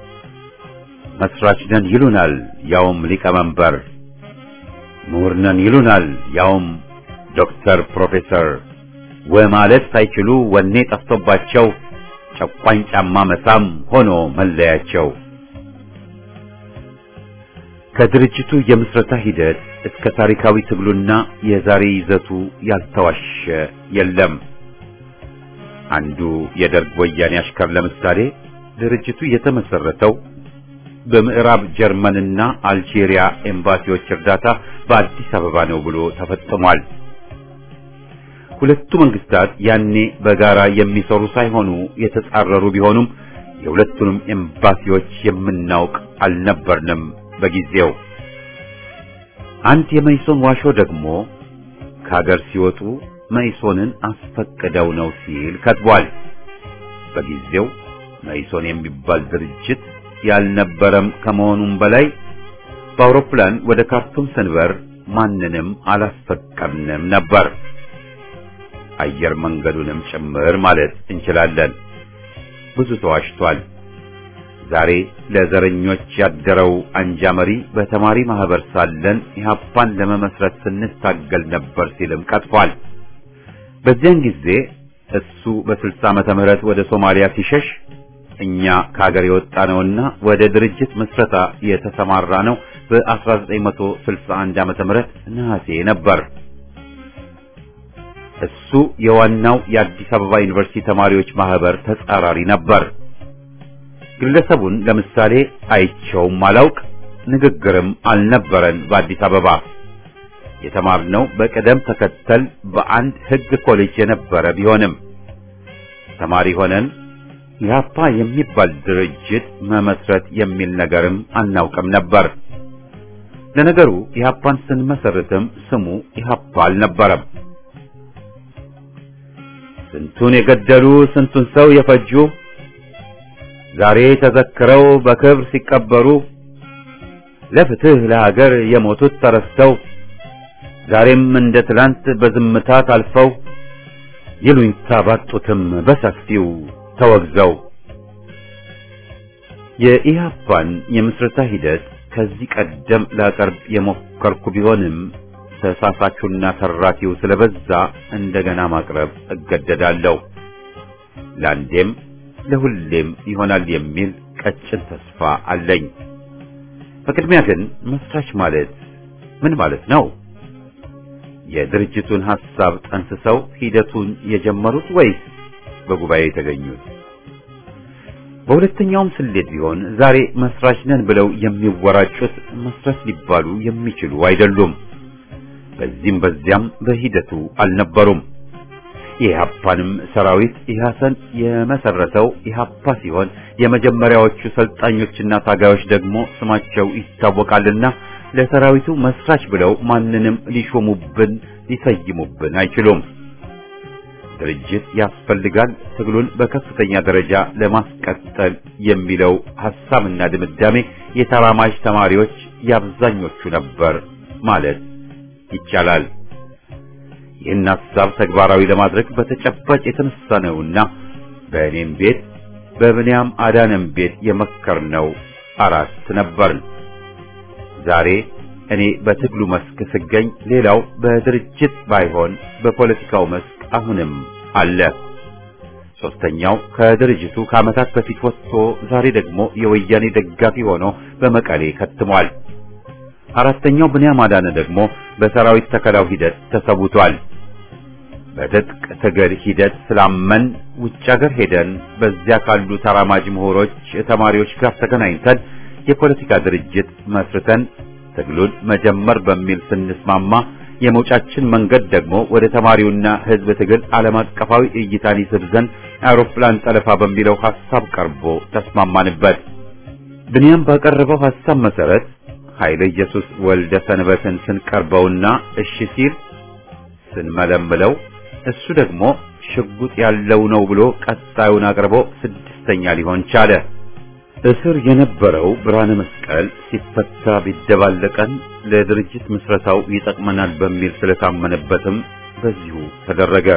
መስራች ነን ይሉናል፣ ያውም ሊቀመንበር። ምሁር ነን ይሉናል፣ ያውም ዶክተር ፕሮፌሰር። ወማለት ሳይችሉ ወኔ ጠፍቶባቸው ጨቋኝ ጫማ መሳም ሆኖ መለያቸው። ከድርጅቱ የምስረታ ሂደት እስከ ታሪካዊ ትግሉና የዛሬ ይዘቱ ያልተዋሸ የለም። አንዱ የደርግ ወያኔ አሽከር ለምሳሌ ድርጅቱ የተመሰረተው በምዕራብ ጀርመንና አልጄሪያ ኤምባሲዎች እርዳታ በአዲስ አበባ ነው ብሎ ተፈጽሟል። ሁለቱ መንግስታት ያኔ በጋራ የሚሰሩ ሳይሆኑ የተጻረሩ ቢሆኑም የሁለቱንም ኤምባሲዎች የምናውቅ አልነበርንም በጊዜው። አንድ የመይሶን ዋሾ ደግሞ ከሀገር ሲወጡ መይሶንን አስፈቅደው ነው ሲል ከትቧል። በጊዜው መይሶን የሚባል ድርጅት ያልነበረም ከመሆኑም በላይ በአውሮፕላን ወደ ካርቱም ስንበር ማንንም አላስፈቀድንም ነበር። አየር መንገዱንም ጭምር ማለት እንችላለን። ብዙ ተዋሽቷል። ዛሬ ለዘረኞች ያደረው አንጃ መሪ በተማሪ ማህበር ሳለን ኢህአፓን ለመመስረት ስንታገል ነበር ሲልም ቀጥፏል። በዚያን ጊዜ እሱ በ60 ዓመተ ምህረት ወደ ሶማሊያ ሲሸሽ እኛ ከሀገር የወጣ ነውና ወደ ድርጅት መስረታ የተሰማራ ነው በ1961 ዓመተ ምህረት ነሐሴ ነበር። እሱ የዋናው የአዲስ አበባ ዩኒቨርሲቲ ተማሪዎች ማህበር ተጻራሪ ነበር። ግለሰቡን ለምሳሌ አይቸውም አላውቅ፣ ንግግርም አልነበረን። በአዲስ አበባ የተማርነው በቅደም ተከተል በአንድ ሕግ ኮሌጅ የነበረ ቢሆንም ተማሪ ሆነን ኢህአፓ የሚባል ድርጅት መመስረት የሚል ነገርም አናውቅም ነበር። ለነገሩ ኢህአፓን ስንመሰርትም ስሙ ኢህአፓ አልነበረም። ስንቱን የገደሉ ስንቱን ሰው የፈጁ ዛሬ ተዘክረው በክብር ሲቀበሩ ለፍትህ ለሀገር የሞቱት ተረስተው ዛሬም እንደ ትላንት በዝምታ ታልፈው ይሉኝታ ባጡትም በሰፊው ተወግዘው የኢህአፓን የምስረታ ሂደት ከዚህ ቀደም ላቀርብ የሞከርኩ ቢሆንም ተሳሳቹና ተራኪው ስለበዛ እንደገና ማቅረብ እገደዳለሁ። ለአንዴም ለሁሌም ይሆናል የሚል ቀጭን ተስፋ አለኝ። በቅድሚያ ግን መስራች ማለት ምን ማለት ነው? የድርጅቱን ሐሳብ ጠንስሰው ሂደቱን የጀመሩት ወይስ በጉባኤ የተገኙት? በሁለተኛውም ስሌት ቢሆን ዛሬ መስራች ነን ብለው የሚወራጩት መስራች ሊባሉ የሚችሉ አይደሉም። በዚህም በዚያም በሂደቱ አልነበሩም። የኢህአፓንም ሰራዊት ኢህአሰን የመሰረተው ኢህአፓ ሲሆን የመጀመሪያዎቹ ሰልጣኞችና ታጋዮች ደግሞ ስማቸው ይታወቃልና ለሰራዊቱ መስራች ብለው ማንንም ሊሾሙብን ሊሰይሙብን አይችሉም። ድርጅት ያስፈልጋል፣ ትግሉን በከፍተኛ ደረጃ ለማስቀጠል የሚለው ሐሳብና ድምዳሜ የተራማጅ ተማሪዎች የአብዛኞቹ ነበር ማለት ይቻላል። ይህን ሐሳብ ተግባራዊ ለማድረግ በተጨባጭ የተነሳ ነውና በእኔም ቤት በብንያም አዳነም ቤት የመከርነው አራት ነበርን። ዛሬ እኔ በትግሉ መስክ ስገኝ፣ ሌላው በድርጅት ባይሆን በፖለቲካው መስክ አሁንም አለ። ሶስተኛው ከድርጅቱ ከዓመታት በፊት ወጥቶ ዛሬ ደግሞ የወያኔ ደጋፊ ሆኖ በመቀሌ ከትሟል። አራተኛው ብንያም አዳነ ደግሞ በሰራዊት ተከላው ሂደት ተሰውቷል። በትጥቅ ትግል ሂደት ስላመን ውጭ ሀገር ሄደን በዚያ ካሉ ተራማጅ ምሁሮች፣ ተማሪዎች ጋር ተገናኝተን የፖለቲካ ድርጅት መስርተን ትግሉን መጀመር በሚል ስንስማማ የመውጫችን መንገድ ደግሞ ወደ ተማሪውና ሕዝብ ትግል ዓለም አቀፋዊ እይታን ይስብ ዘንድ አውሮፕላን ጠለፋ በሚለው ሐሳብ ቀርቦ ተስማማንበት። ብንያም ባቀረበው ሐሳብ መሰረት ኃይለ ኢየሱስ ወልደ ሰንበትን ስንቀርበውና እሺ ሲል ስንመለምለው እሱ ደግሞ ሽጉጥ ያለው ነው ብሎ ቀጣዩን አቅርቦ ስድስተኛ ሊሆን ቻለ። እስር የነበረው ብርሃነ መስቀል ሲፈታ ቢደባለቀን ለድርጅት ምስረታው ይጠቅመናል በሚል ስለታመነበትም በዚሁ ተደረገ።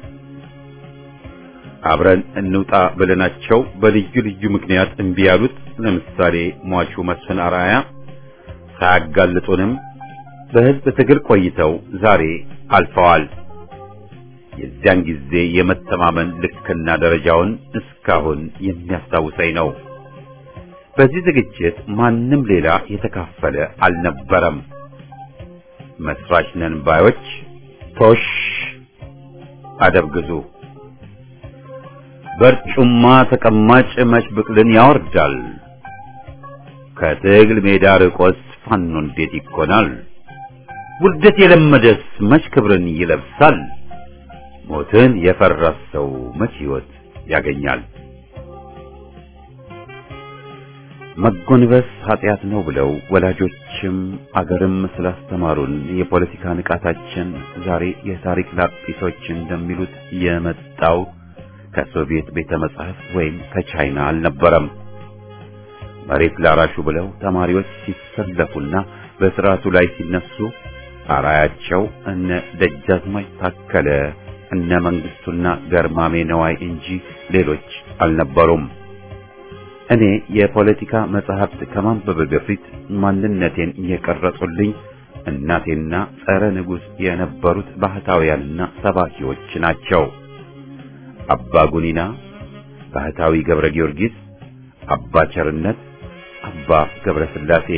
አብረን እንውጣ ብለናቸው በልዩ ልዩ ምክንያት እምቢ ያሉት ለምሳሌ ሟቹ መስፍን አርአያ ሳያጋልጡንም በሕዝብ ትግል ቆይተው ዛሬ አልፈዋል። የዚያን ጊዜ የመተማመን ልክና ደረጃውን እስካሁን የሚያስታውሰኝ ነው። በዚህ ዝግጅት ማንም ሌላ የተካፈለ አልነበረም። መስራች ነን ባዮች ቶሽ አደብ ግዙ። በርጩማ ተቀማጭ መች ብቅልን ያወርዳል። ከትግል ሜዳ ርቆስ ፋኖ እንዴት ይኮናል? ውርደት የለመደስ መች ክብርን ይለብሳል? ሞትን የፈራ ሰው መች ሕይወት ያገኛል? መጎንበስ ኃጢአት ነው ብለው ወላጆችም አገርም ስላስተማሩን የፖለቲካ ንቃታችን ዛሬ የታሪክ ላጲሶች እንደሚሉት የመጣው ከሶቪየት ቤተ መጻሕፍት ወይም ከቻይና አልነበረም። መሬት ላራሹ ብለው ተማሪዎች ሲሰለፉና በስርዓቱ ላይ ሲነሱ አራያቸው እነ ደጃዝማች ታከለ እነ መንግስቱና ገርማሜ ነዋይ እንጂ ሌሎች አልነበሩም። እኔ የፖለቲካ መጽሐፍት ከማንበብ በፊት ማንነቴን የቀረጹልኝ እናቴና ጸረ ንጉሥ የነበሩት ባህታውያንና ሰባኪዎች ናቸው። አባ ጉኒና፣ ባህታዊ ገብረ ጊዮርጊስ፣ አባ ቸርነት፣ አባ ገብረ ሥላሴ።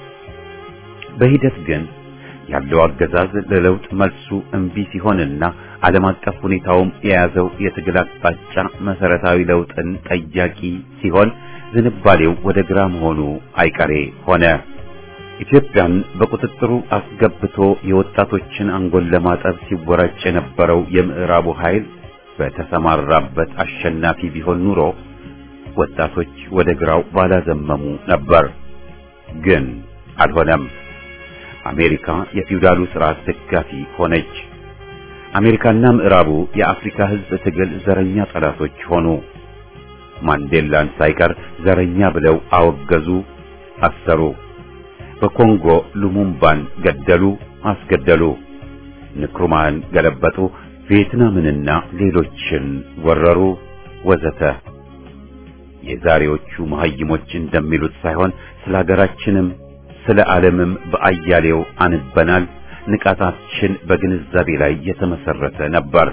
በሂደት ግን ያለው አገዛዝ ለለውጥ መልሱ እምቢ ሲሆንና ዓለም አቀፍ ሁኔታውም የያዘው የትግል አቅጣጫ መሰረታዊ ለውጥን ጠያቂ ሲሆን ዝንባሌው ወደ ግራ መሆኑ አይቀሬ ሆነ። ኢትዮጵያን በቁጥጥሩ አስገብቶ የወጣቶችን አንጎል ለማጠብ ሲወራጭ የነበረው የምዕራቡ ኃይል በተሰማራበት አሸናፊ ቢሆን ኑሮ ወጣቶች ወደ ግራው ባላዘመሙ ነበር። ግን አልሆነም። አሜሪካ የፊውዳሉ ስርዓት ደጋፊ ሆነች። አሜሪካና ምዕራቡ የአፍሪካ ሕዝብ ትግል ዘረኛ ጠላቶች ሆኑ። ማንዴላን ሳይቀር ዘረኛ ብለው አወገዙ፣ አሰሩ። በኮንጎ ሉሙምባን ገደሉ፣ አስገደሉ። ንክሩማን ገለበጡ፣ ቪየትናምንና ሌሎችን ወረሩ፣ ወዘተ። የዛሬዎቹ መሐይሞች እንደሚሉት ሳይሆን ስለ ሀገራችንም ስለ ዓለምም በአያሌው አንበናል። ንቃታችን በግንዛቤ ላይ የተመሰረተ ነበር።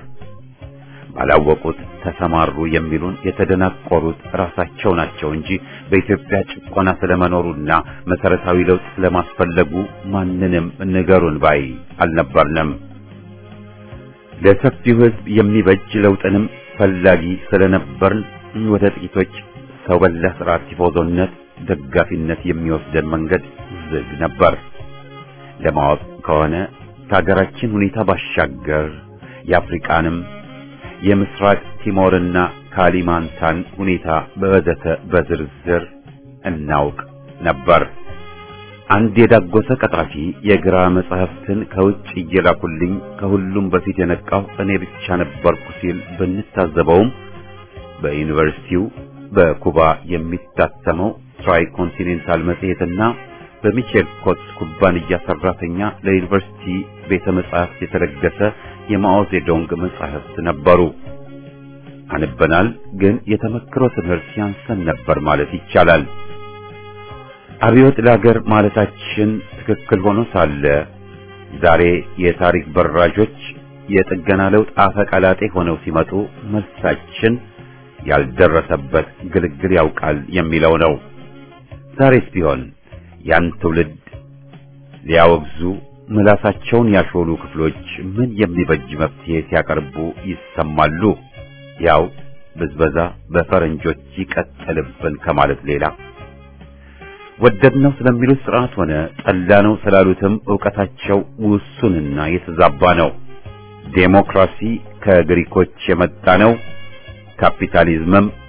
ባላወቁት ተሰማሩ የሚሉን የተደናቆሩት ራሳቸው ናቸው እንጂ በኢትዮጵያ ጭቆና ስለመኖሩና መሰረታዊ ለውጥ ስለማስፈለጉ ማንንም ንገሩን ባይ አልነበርንም። ለሰፊው ሕዝብ የሚበጅ ለውጥንም ፈላጊ ስለነበርን ወደ ጥቂቶች ሰው በላ ስርዓት ቲፎዞነት ደጋፊነት የሚወስደን መንገድ ዝግ ነበር። ለማወቅ ከሆነ ከሀገራችን ሁኔታ ባሻገር የአፍሪቃንም የምስራቅ ቲሞርና ካሊማንታን ሁኔታ በወዘተ በዝርዝር እናውቅ ነበር። አንድ የዳጎሰ ቀጣፊ የግራ መጽሐፍትን ከውጭ እየላኩልኝ ከሁሉም በፊት የነቃው እኔ ብቻ ነበርኩ ሲል ብንታዘበውም በዩኒቨርሲቲው በኩባ የሚታተመው ትራይ ኮንቲኔንታል መጽሔትና በሚቼል ኮትስ ኩባንያ ሰራተኛ ለዩኒቨርሲቲ ቤተ መጻሕፍት የተለገሰ የማኦ ዜዶንግ መጻሕፍት ነበሩ። አንበናል፣ ግን የተመክሮ ትምህርት ያንሰን ነበር ማለት ይቻላል። አብዮት ለሀገር ማለታችን ትክክል ሆኖ ሳለ ዛሬ የታሪክ በራዦች የጥገና ለውጥ አፈቀላጤ ሆነው ሲመጡ መልሳችን ያልደረሰበት ግልግል ያውቃል የሚለው ነው። ዛሬስ ቢሆን ያን ትውልድ ሊያወግዙ ምላሳቸውን ያሾሉ ክፍሎች ምን የሚበጅ መፍትሄ ሲያቀርቡ ይሰማሉ? ያው ብዝበዛ በፈረንጆች ይቀጥልብን ከማለት ሌላ ወደድነው ስለሚሉት ስርዓት ሆነ ጠላነው ስላሉትም ዕውቀታቸው ውሱንና የተዛባ ነው። ዴሞክራሲ ከግሪኮች የመጣ ነው፣ ካፒታሊዝምም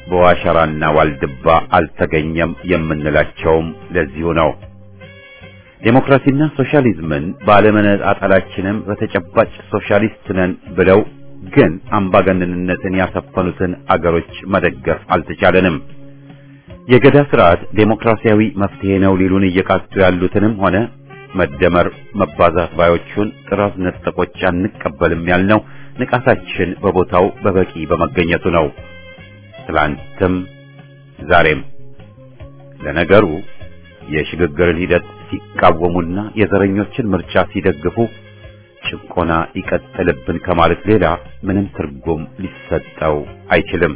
በዋሸራና ዋልድባ አልተገኘም የምንላቸውም ለዚሁ ነው። ዴሞክራሲና ሶሻሊዝምን ባለመነጣጠላችንም በተጨባጭ ሶሻሊስት ነን ብለው ግን አምባገነንነትን ያሰፈኑትን አገሮች መደገፍ አልተቻለንም። የገዳ ስርዓት ዴሞክራሲያዊ መፍትሄ ነው ሊሉን እየቃጡ ያሉትንም ሆነ መደመር መባዛት ባዮቹን ጥራዝ ነጠቆች አንቀበልም ያልነው ንቃታችን በቦታው በበቂ በመገኘቱ ነው። ትላንትም ዛሬም። ለነገሩ የሽግግርን ሂደት ሲቃወሙና የዘረኞችን ምርጫ ሲደግፉ ጭቆና ይቀጥልብን ከማለት ሌላ ምንም ትርጉም ሊሰጠው አይችልም።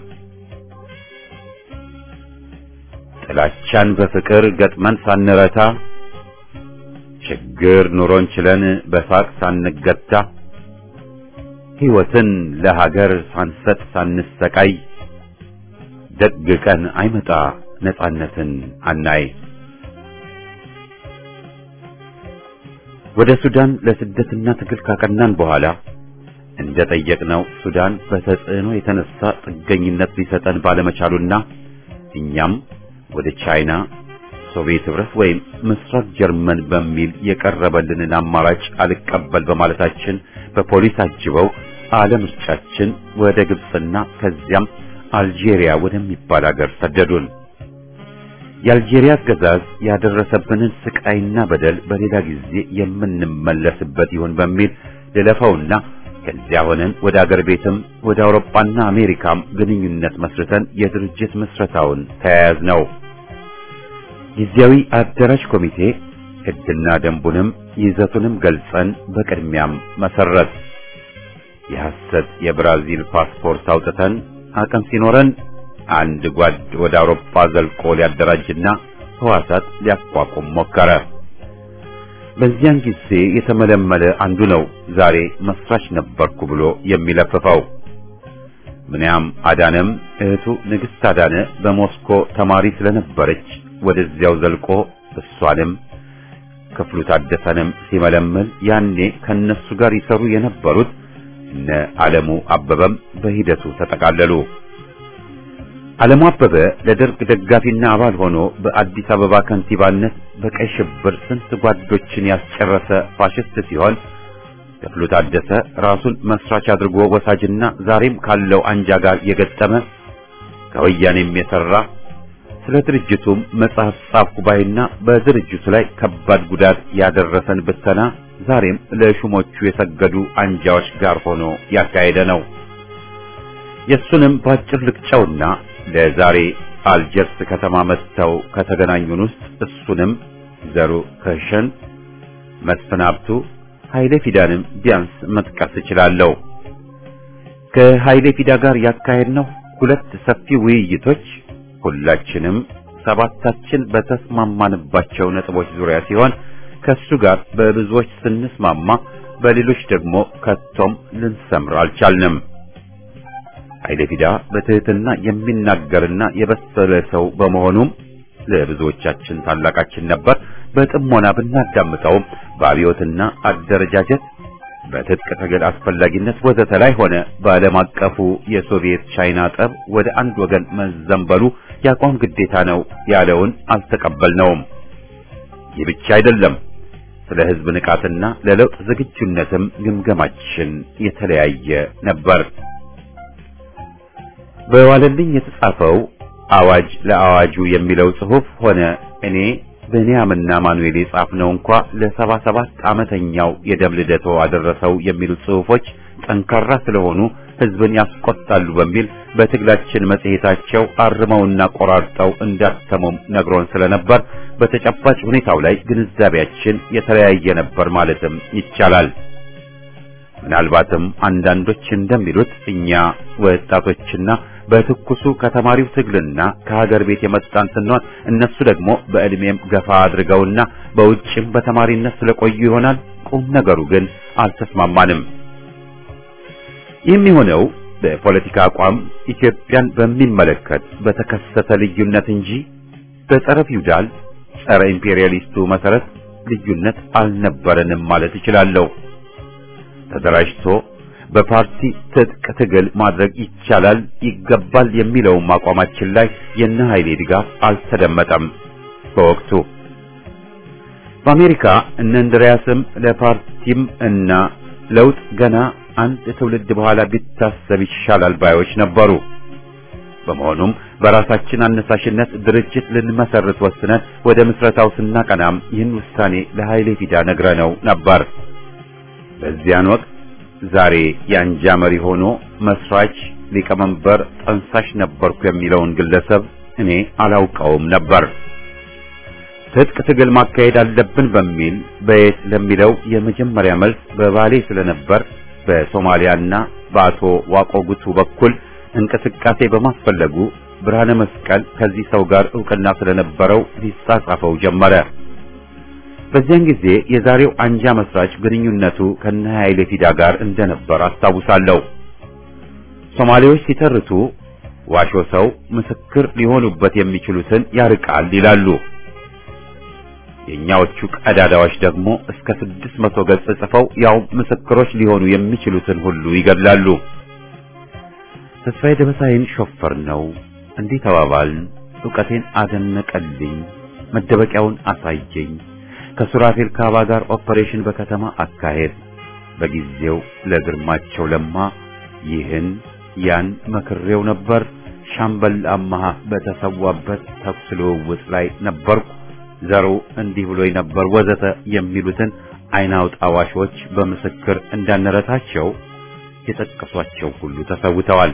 ጥላቻን በፍቅር ገጥመን ሳንረታ ችግር ኑሮን ችለን በሳቅ ሳንገታ ሕይወትን ለሀገር ሳንሰጥ ሳንሰቃይ ደግ ቀን አይመጣ ነጻነትን አናይ። ወደ ሱዳን ለስደትና ትግል ካቀናን በኋላ እንደ ጠየቅነው ሱዳን በተጽዕኖ የተነሳ ጥገኝነት ሊሰጠን ባለመቻሉና እኛም ወደ ቻይና፣ ሶቪየት ህብረት ወይም ምስራቅ ጀርመን በሚል የቀረበልንን አማራጭ አልቀበል በማለታችን በፖሊስ አጅበው አለምርጫችን ወደ ግብፅና ከዚያም አልጄሪያ ወደሚባል ሀገር ሰደዱን። የአልጄሪያ አገዛዝ ያደረሰብንን ስቃይና በደል በሌላ ጊዜ የምንመለስበት ይሆን በሚል ልለፈውና ከዚያ ሆነን ወደ አገር ቤትም ወደ አውሮፓና አሜሪካም ግንኙነት መስርተን የድርጅት ምስረታውን ተያያዝ ነው። ጊዜያዊ አደራጅ ኮሚቴ ሕግና ደንቡንም ይዘቱንም ገልጸን በቅድሚያም መሰረት የሐሰት የብራዚል ፓስፖርት አውጥተን አቅም ሲኖረን አንድ ጓድ ወደ አውሮፓ ዘልቆ ሊያደራጅና ህዋሳት ሊያቋቁም ሞከረ። በዚያን ጊዜ የተመለመለ አንዱ ነው ዛሬ መስራች ነበርኩ ብሎ የሚለፍፈው። ምንያም አዳነም እህቱ ንግሥት አዳነ በሞስኮ ተማሪ ስለነበረች ወደዚያው ዘልቆ እሷንም ክፍሉ ታደሰንም ሲመለምል ያኔ ከነሱ ጋር ይሰሩ የነበሩት እነ ዓለሙ አበበም በሂደቱ ተጠቃለሉ። ዓለሙ አበበ ለደርግ ደጋፊና አባል ሆኖ በአዲስ አበባ ከንቲባነት በቀይ ሽብር ስንት ጓዶችን ያስጨረሰ ፋሽስት ሲሆን ክፍሉ ታደሰ ራሱን መስራች አድርጎ ወሳጅና ዛሬም ካለው አንጃ ጋር የገጠመ ከወያኔም የሰራ ስለ ድርጅቱም መጽሐፍ ጻፍኩ ባይና በድርጅቱ ላይ ከባድ ጉዳት ያደረሰን ብተና ዛሬም ለሹሞቹ የሰገዱ አንጃዎች ጋር ሆኖ ያካሄደ ነው። የሱንም ባጭር ልቅጨውና ለዛሬ አልጀርስ ከተማ መጥተው ከተገናኙን ውስጥ እሱንም ዘሩ ከሸን፣ መስፍን ሀብቱ፣ ኃይሌ ፊዳንም ቢያንስ መጥቀስ እችላለሁ። ከኃይሌ ፊዳ ጋር ያካሄድነው ሁለት ሰፊ ውይይቶች ሁላችንም ሰባታችን በተስማማንባቸው ነጥቦች ዙሪያ ሲሆን ከሱ ጋር በብዙዎች ስንስማማ በሌሎች ደግሞ ከቶም ልንሰምር አልቻልንም። ኃይለ ፊዳ በትህትና የሚናገርና የበሰለ ሰው በመሆኑም ለብዙዎቻችን ታላቃችን ነበር። በጥሞና ብናዳምጠውም በአብዮትና አደረጃጀት በትጥቅ ትግል አስፈላጊነት ወዘተ ላይ ሆነ በዓለም አቀፉ የሶቪየት ቻይና ጠብ ወደ አንድ ወገን መዘንበሉ የአቋም ግዴታ ነው ያለውን አልተቀበልነውም። ይህ ብቻ አይደለም። ስለ ሕዝብ ንቃትና ለለውጥ ዝግጁነትም ግምገማችን የተለያየ ነበር። በዋለልኝ የተጻፈው አዋጅ ለአዋጁ የሚለው ጽሑፍ ሆነ እኔ ብንያምና ማኑኤል የጻፍነው እንኳ ለሰባ ሰባት ዓመተኛው የደም ልደቶ አደረሰው የሚሉ ጽሑፎች ጠንካራ ስለሆኑ ሕዝብን ያስቆጣሉ በሚል በትግላችን መጽሔታቸው አርመውና ቆራርጠው እንዳተሙም ነግሮን ስለነበር በተጨባጭ ሁኔታው ላይ ግንዛቤያችን የተለያየ ነበር ማለትም ይቻላል። ምናልባትም አንዳንዶች እንደሚሉት እኛ ወጣቶችና በትኩሱ ከተማሪው ትግልና ከሀገር ቤት የመጣን ስንሆን እነሱ ደግሞ በዕድሜም ገፋ አድርገውና በውጭም በተማሪነት ስለቆዩ ይሆናል። ቁም ነገሩ ግን አልተስማማንም። ይህም የሆነው በፖለቲካ አቋም ኢትዮጵያን በሚመለከት በተከሰተ ልዩነት እንጂ በጸረ ፊውዳል ጸረ ኢምፔሪያሊስቱ መሰረት ልዩነት አልነበረንም ማለት እችላለሁ። ተደራጅቶ በፓርቲ ትጥቅ ትግል ማድረግ ይቻላል ይገባል የሚለውም አቋማችን ላይ የነ ኃይሌ ድጋፍ አልተደመጠም በወቅቱ። በአሜሪካ እነ እንድሪያስም ለፓርቲም እና ለውጥ ገና አንድ ትውልድ በኋላ ቢታሰብ ይሻላል ባዮች ነበሩ። በመሆኑም በራሳችን አነሳሽነት ድርጅት ልንመሰርት ወስነን ወደ ምስረታው ስናቀናም ይህን ውሳኔ ለኃይሌ ፊዳ ነግረነው ነበር። በዚያን ወቅት ዛሬ የአንጃ መሪ ሆኖ መስራች፣ ሊቀመንበር፣ ጠንሳሽ ነበርኩ የሚለውን ግለሰብ እኔ አላውቀውም ነበር። ትጥቅ ትግል ማካሄድ አለብን በሚል በየት ለሚለው የመጀመሪያ መልስ በባሌ ስለነበር በሶማሊያና በአቶ ዋቆ ጉቱ በኩል እንቅስቃሴ በማስፈለጉ ብርሃነ መስቀል ከዚህ ሰው ጋር ዕውቅና ስለነበረው ሊጻጻፈው ጀመረ። በዚያን ጊዜ የዛሬው አንጃ መስራች ግንኙነቱ ከነ ኃይሌ ፊዳ ጋር እንደነበር አስታውሳለሁ። ሶማሌዎች ሲተርቱ ዋሾ ሰው ምስክር ሊሆኑበት የሚችሉትን ያርቃል ይላሉ። የኛዎቹ ቀዳዳዎች ደግሞ እስከ ስድስት መቶ ገጽ ጽፈው ያው ምስክሮች ሊሆኑ የሚችሉትን ሁሉ ይገድላሉ። ተስፋዬ ደበሳይን ሾፈር ነው እንዲህ ተባባልን። ዕውቀቴን አደነቀልኝ፣ መደበቂያውን አሳየኝ። ከሱራፌል ካባ ጋር ኦፐሬሽን በከተማ አካሄድ በጊዜው ለግርማቸው ለማ ይህን ያን መክሬው ነበር። ሻምበል አማሃ በተሰዋበት ተኩስ ልውውጥ ላይ ነበርኩ። ዘሩ እንዲህ ብሎኝ ነበር ወዘተ የሚሉትን አይናውጣ ዋሾች በምስክር እንዳነረታቸው የጠቀሷቸው ሁሉ ተሰውተዋል።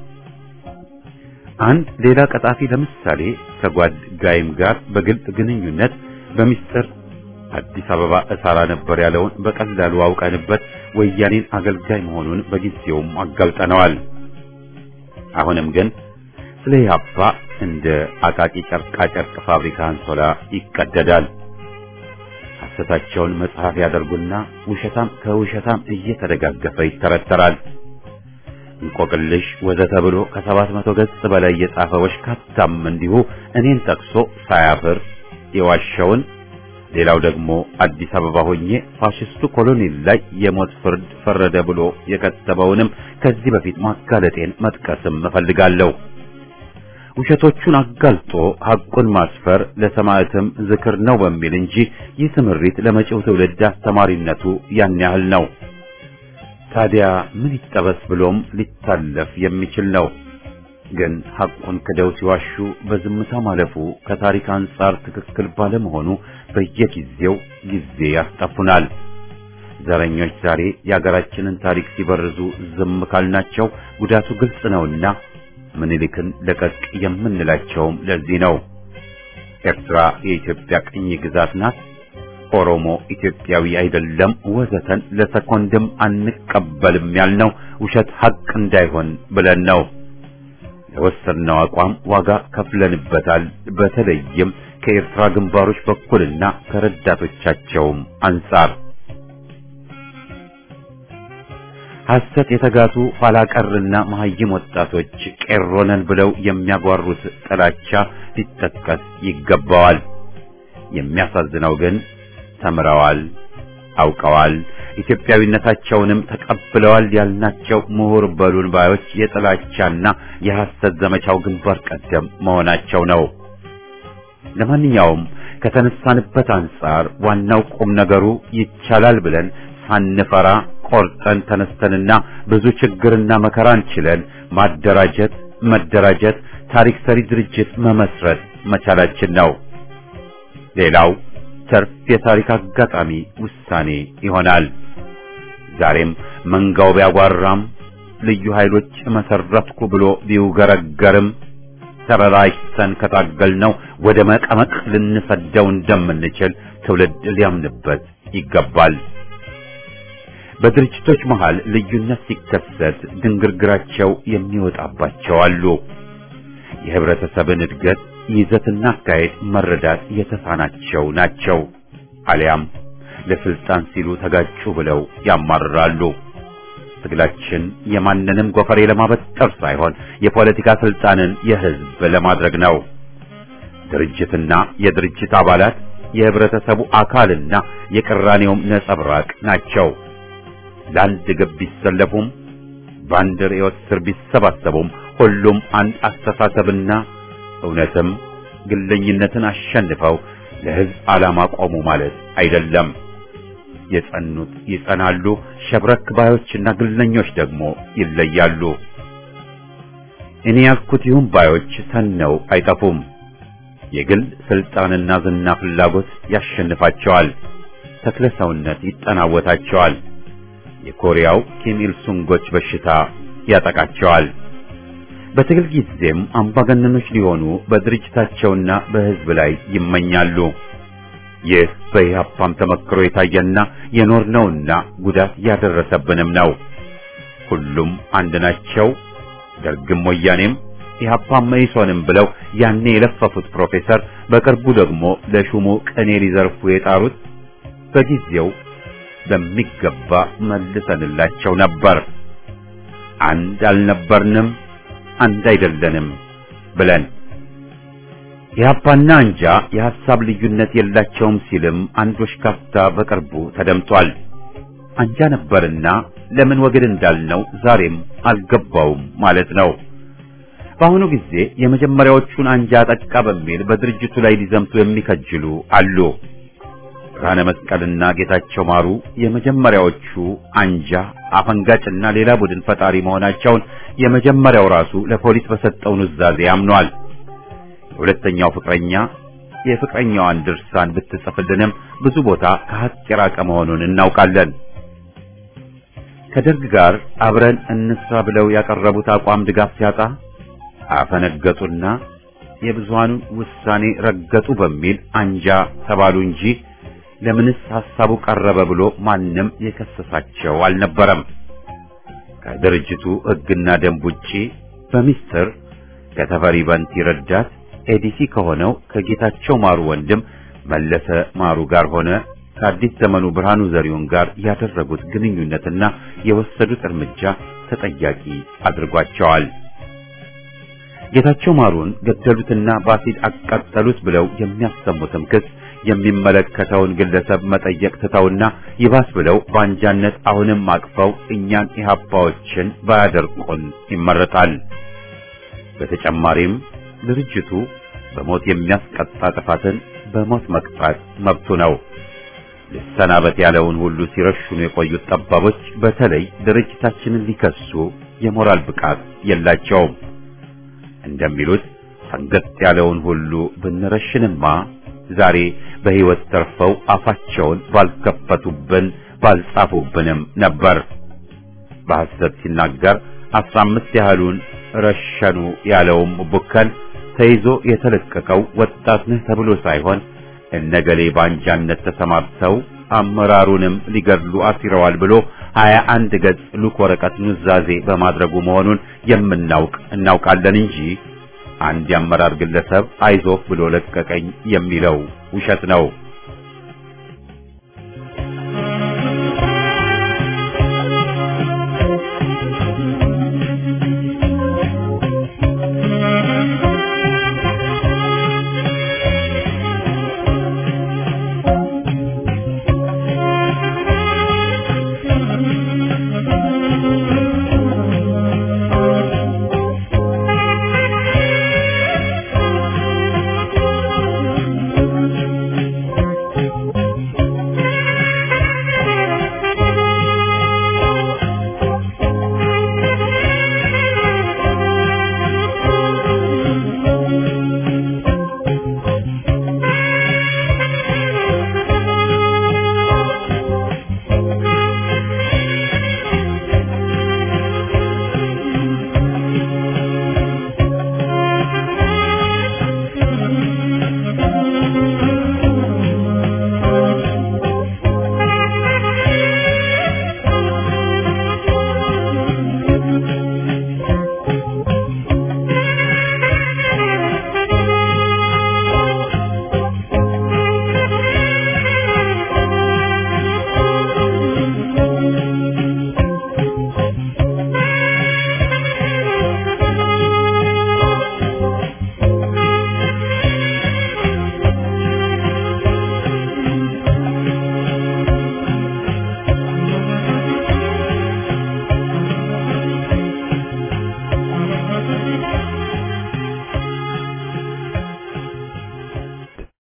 አንድ ሌላ ቀጣፊ ለምሳሌ ከጓድ ጋይም ጋር በግልጽ ግንኙነት በሚስጥር አዲስ አበባ እሰራ ነበር ያለውን በቀላሉ አውቀንበት ወያኔን አገልጋይ መሆኑን በጊዜውም አጋልጠነዋል። አሁንም ግን ስለ ኢህአፓ እንደ አቃቂ ጨርቃ ጨርቅ ፋብሪካ አንሶላ ይቀደዳል። ሐሰታቸውን መጽሐፍ ያደርጉና ውሸታም ከውሸታም እየተደጋገፈ ይተረተራል። እንቆቅልሽ ወዘተ ብሎ ከሰባት መቶ ገጽ በላይ የጻፈ ወሽካታም እንዲሁ እኔን ጠቅሶ ሳያፍር የዋሸውን ሌላው ደግሞ አዲስ አበባ ሆኜ ፋሽስቱ ኮሎኔል ላይ የሞት ፍርድ ፈረደ ብሎ የከተበውንም ከዚህ በፊት ማጋለጤን መጥቀስም እፈልጋለሁ። ውሸቶቹን አጋልጦ ሐቁን ማስፈር ለሰማዕትም ዝክር ነው በሚል እንጂ ይህ ስምሪት ለመጪው ትውልድ አስተማሪነቱ ያን ያህል ነው። ታዲያ ምን ይጠበስ ብሎም ሊታለፍ የሚችል ነው። ግን ሐቁን ክደው ሲዋሹ በዝምታ ማለፉ ከታሪክ አንጻር ትክክል ባለመሆኑ በየጊዜው ጊዜ ያስጠፉናል። ዘረኞች ዛሬ የአገራችንን ታሪክ ሲበርዙ ዝም ካልናቸው ጉዳቱ ግልጽ ነውና ምኒልክን ለቀቅ የምንላቸውም ለዚህ ነው። ኤርትራ የኢትዮጵያ ቅኝ ግዛት ናት፣ ኦሮሞ ኢትዮጵያዊ አይደለም፣ ወዘተን ለሰኮንድም አንቀበልም ያልነው ውሸት ሐቅ እንዳይሆን ብለን ነው። የወሰድነው አቋም ዋጋ ከፍለንበታል። በተለይም ከኤርትራ ግንባሮች በኩልና ከረዳቶቻቸውም አንጻር ሐሰት የተጋቱ ኋላ ቀርና መሐይም ወጣቶች ቄሮነን ብለው የሚያጓሩት ጥላቻ ሊጠቀስ ይገባዋል። የሚያሳዝነው ግን ተምረዋል፣ አውቀዋል፣ ኢትዮጵያዊነታቸውንም ተቀብለዋል ያልናቸው ምሁር በሉን ባዮች የጥላቻና የሐሰት ዘመቻው ግንባር ቀደም መሆናቸው ነው። ለማንኛውም ከተነሳንበት አንጻር ዋናው ቁም ነገሩ ይቻላል ብለን ሳንፈራ ቆርጠን ተነስተንና ብዙ ችግርና መከራን ችለን ማደራጀት፣ መደራጀት፣ ታሪክ ሰሪ ድርጅት መመስረት መቻላችን ነው። ሌላው ተርፍ የታሪክ አጋጣሚ ውሳኔ ይሆናል። ዛሬም መንጋው ቢያጓራም ልዩ ኃይሎች መሰረትኩ ብሎ ቢውገረገርም ተበላሽተን ከታገልነው ወደ መቀመቅ ልንሰደው እንደምንችል ትውልድ ሊያምንበት ይገባል። በድርጅቶች መሃል ልዩነት ሲከሰት ድንግርግራቸው የሚወጣባቸው አሉ። የህብረተሰብን እድገት ይዘትና አካሄድ መረዳት የተሳናቸው ናቸው። አሊያም ለስልጣን ሲሉ ተጋጩ ብለው ያማርራሉ። ትግላችን የማንንም ጎፈሬ ለማበጠር ሳይሆን የፖለቲካ ስልጣንን የህዝብ ለማድረግ ነው። ድርጅትና የድርጅት አባላት የህብረተሰቡ አካልና የቅራኔውም ነጸብራቅ ናቸው። ለአንድ ግብ ቢሰለፉም በአንድ ርዕዮት ስር ቢሰባሰቡም ሁሉም አንድ አስተሳሰብና እውነትም ግለኝነትን አሸንፈው ለሕዝብ ዓላማ ቆሙ ማለት አይደለም። የጸኑት ይጸናሉ፣ ሸብረክ ባዮችና ግለኞች ደግሞ ይለያሉ። እኔ ያልኩት ይሁን ባዮች ተነው አይጠፉም። የግል ስልጣንና ዝና ፍላጎት ያሸንፋቸዋል። ተክለ ሰውነት ይጠናወታቸዋል። የኮሪያው ኪም ኢል ሱንጎች በሽታ ያጠቃቸዋል። በትግል ጊዜም አምባገነኖች ሊሆኑ በድርጅታቸውና በሕዝብ ላይ ይመኛሉ። ይህ በኢህአፓም ተመክሮ የታየና የኖርነውና ጉዳት ያደረሰብንም ነው። ሁሉም አንድ ናቸው። ደርግም ወያኔም ኢህአፓም መኢሶንም ብለው ያኔ የለፈፉት ፕሮፌሰር በቅርቡ ደግሞ ለሹሙ ቅኔ ሊዘርፉ የጣሩት በጊዜው በሚገባ መልሰንላቸው ነበር። አንድ አልነበርንም፣ አንድ አይደለንም ብለን ኢህአፓና አንጃ የሐሳብ ልዩነት የላቸውም ሲልም አንድ ወሽካፍታ በቅርቡ ተደምጧል። አንጃ ነበርና ለምን ወግድ እንዳልነው ዛሬም አልገባውም ማለት ነው። በአሁኑ ጊዜ የመጀመሪያዎቹን አንጃ ጠቃ በሚል በድርጅቱ ላይ ሊዘምቱ የሚከጅሉ አሉ። ብርሃነ መስቀልና ጌታቸው ማሩ የመጀመሪያዎቹ አንጃ አፈንጋጭና ሌላ ቡድን ፈጣሪ መሆናቸውን የመጀመሪያው ራሱ ለፖሊስ በሰጠው ኑዛዜ አምኗል። የሁለተኛው ፍቅረኛ የፍቅረኛዋን ድርሳን ብትጽፍልንም ብዙ ቦታ ከሀቅ የራቀ መሆኑን እናውቃለን። ከደርግ ጋር አብረን እንስራ ብለው ያቀረቡት አቋም ድጋፍ ሲያጣ አፈነገጡና የብዙሃኑን ውሳኔ ረገጡ በሚል አንጃ ተባሉ እንጂ ለምንስ ሐሳቡ ቀረበ ብሎ ማንም የከሰሳቸው አልነበረም። ከድርጅቱ ሕግና ደንብ ውጪ በሚስጥር ከተፈሪ በንቲ ረዳት ኤዲሲ ከሆነው ከጌታቸው ማሩ ወንድም መለሰ ማሩ ጋር ሆነ ከአዲስ ዘመኑ ብርሃኑ ዘሪሁን ጋር ያደረጉት ግንኙነትና የወሰዱት እርምጃ ተጠያቂ አድርጓቸዋል። ጌታቸው ማሩን ገደሉትና በአሲድ አቃጠሉት ብለው የሚያሰሙትም ክስ የሚመለከተውን ግለሰብ መጠየቅ ትተውና ይባስ ብለው በአንጃነት አሁንም አቅፈው እኛን ኢህአፓዎችን ባያደርቁን ይመረጣል። በተጨማሪም ድርጅቱ በሞት የሚያስቀጣ ጥፋትን በሞት መቅጣት መብቱ ነው። ልሰናበት ያለውን ሁሉ ሲረሽኑ የቆዩት ጠባቦች በተለይ ድርጅታችንን ሊከሱ የሞራል ብቃት የላቸውም። እንደሚሉት ፈንገጥ ያለውን ሁሉ ብንረሽንማ ዛሬ በሕይወት ተርፈው አፋቸውን ባልከፈቱብን ባልጻፉብንም ነበር። በሐሰት ሲናገር አስራ አምስት ያህሉን ረሸኑ ያለውም ቡከን ተይዞ የተለቀቀው ወጣት ነህ ተብሎ ሳይሆን እነገሌ ባንጃነት ተሰማርተው አመራሩንም ሊገድሉ አሲረዋል ብሎ ሀያ አንድ ገጽ ሉክ ወረቀት ኑዛዜ በማድረጉ መሆኑን የምናውቅ እናውቃለን እንጂ አንድ የአመራር ግለሰብ አይዞህ ብሎ ለቀቀኝ የሚለው ውሸት ነው።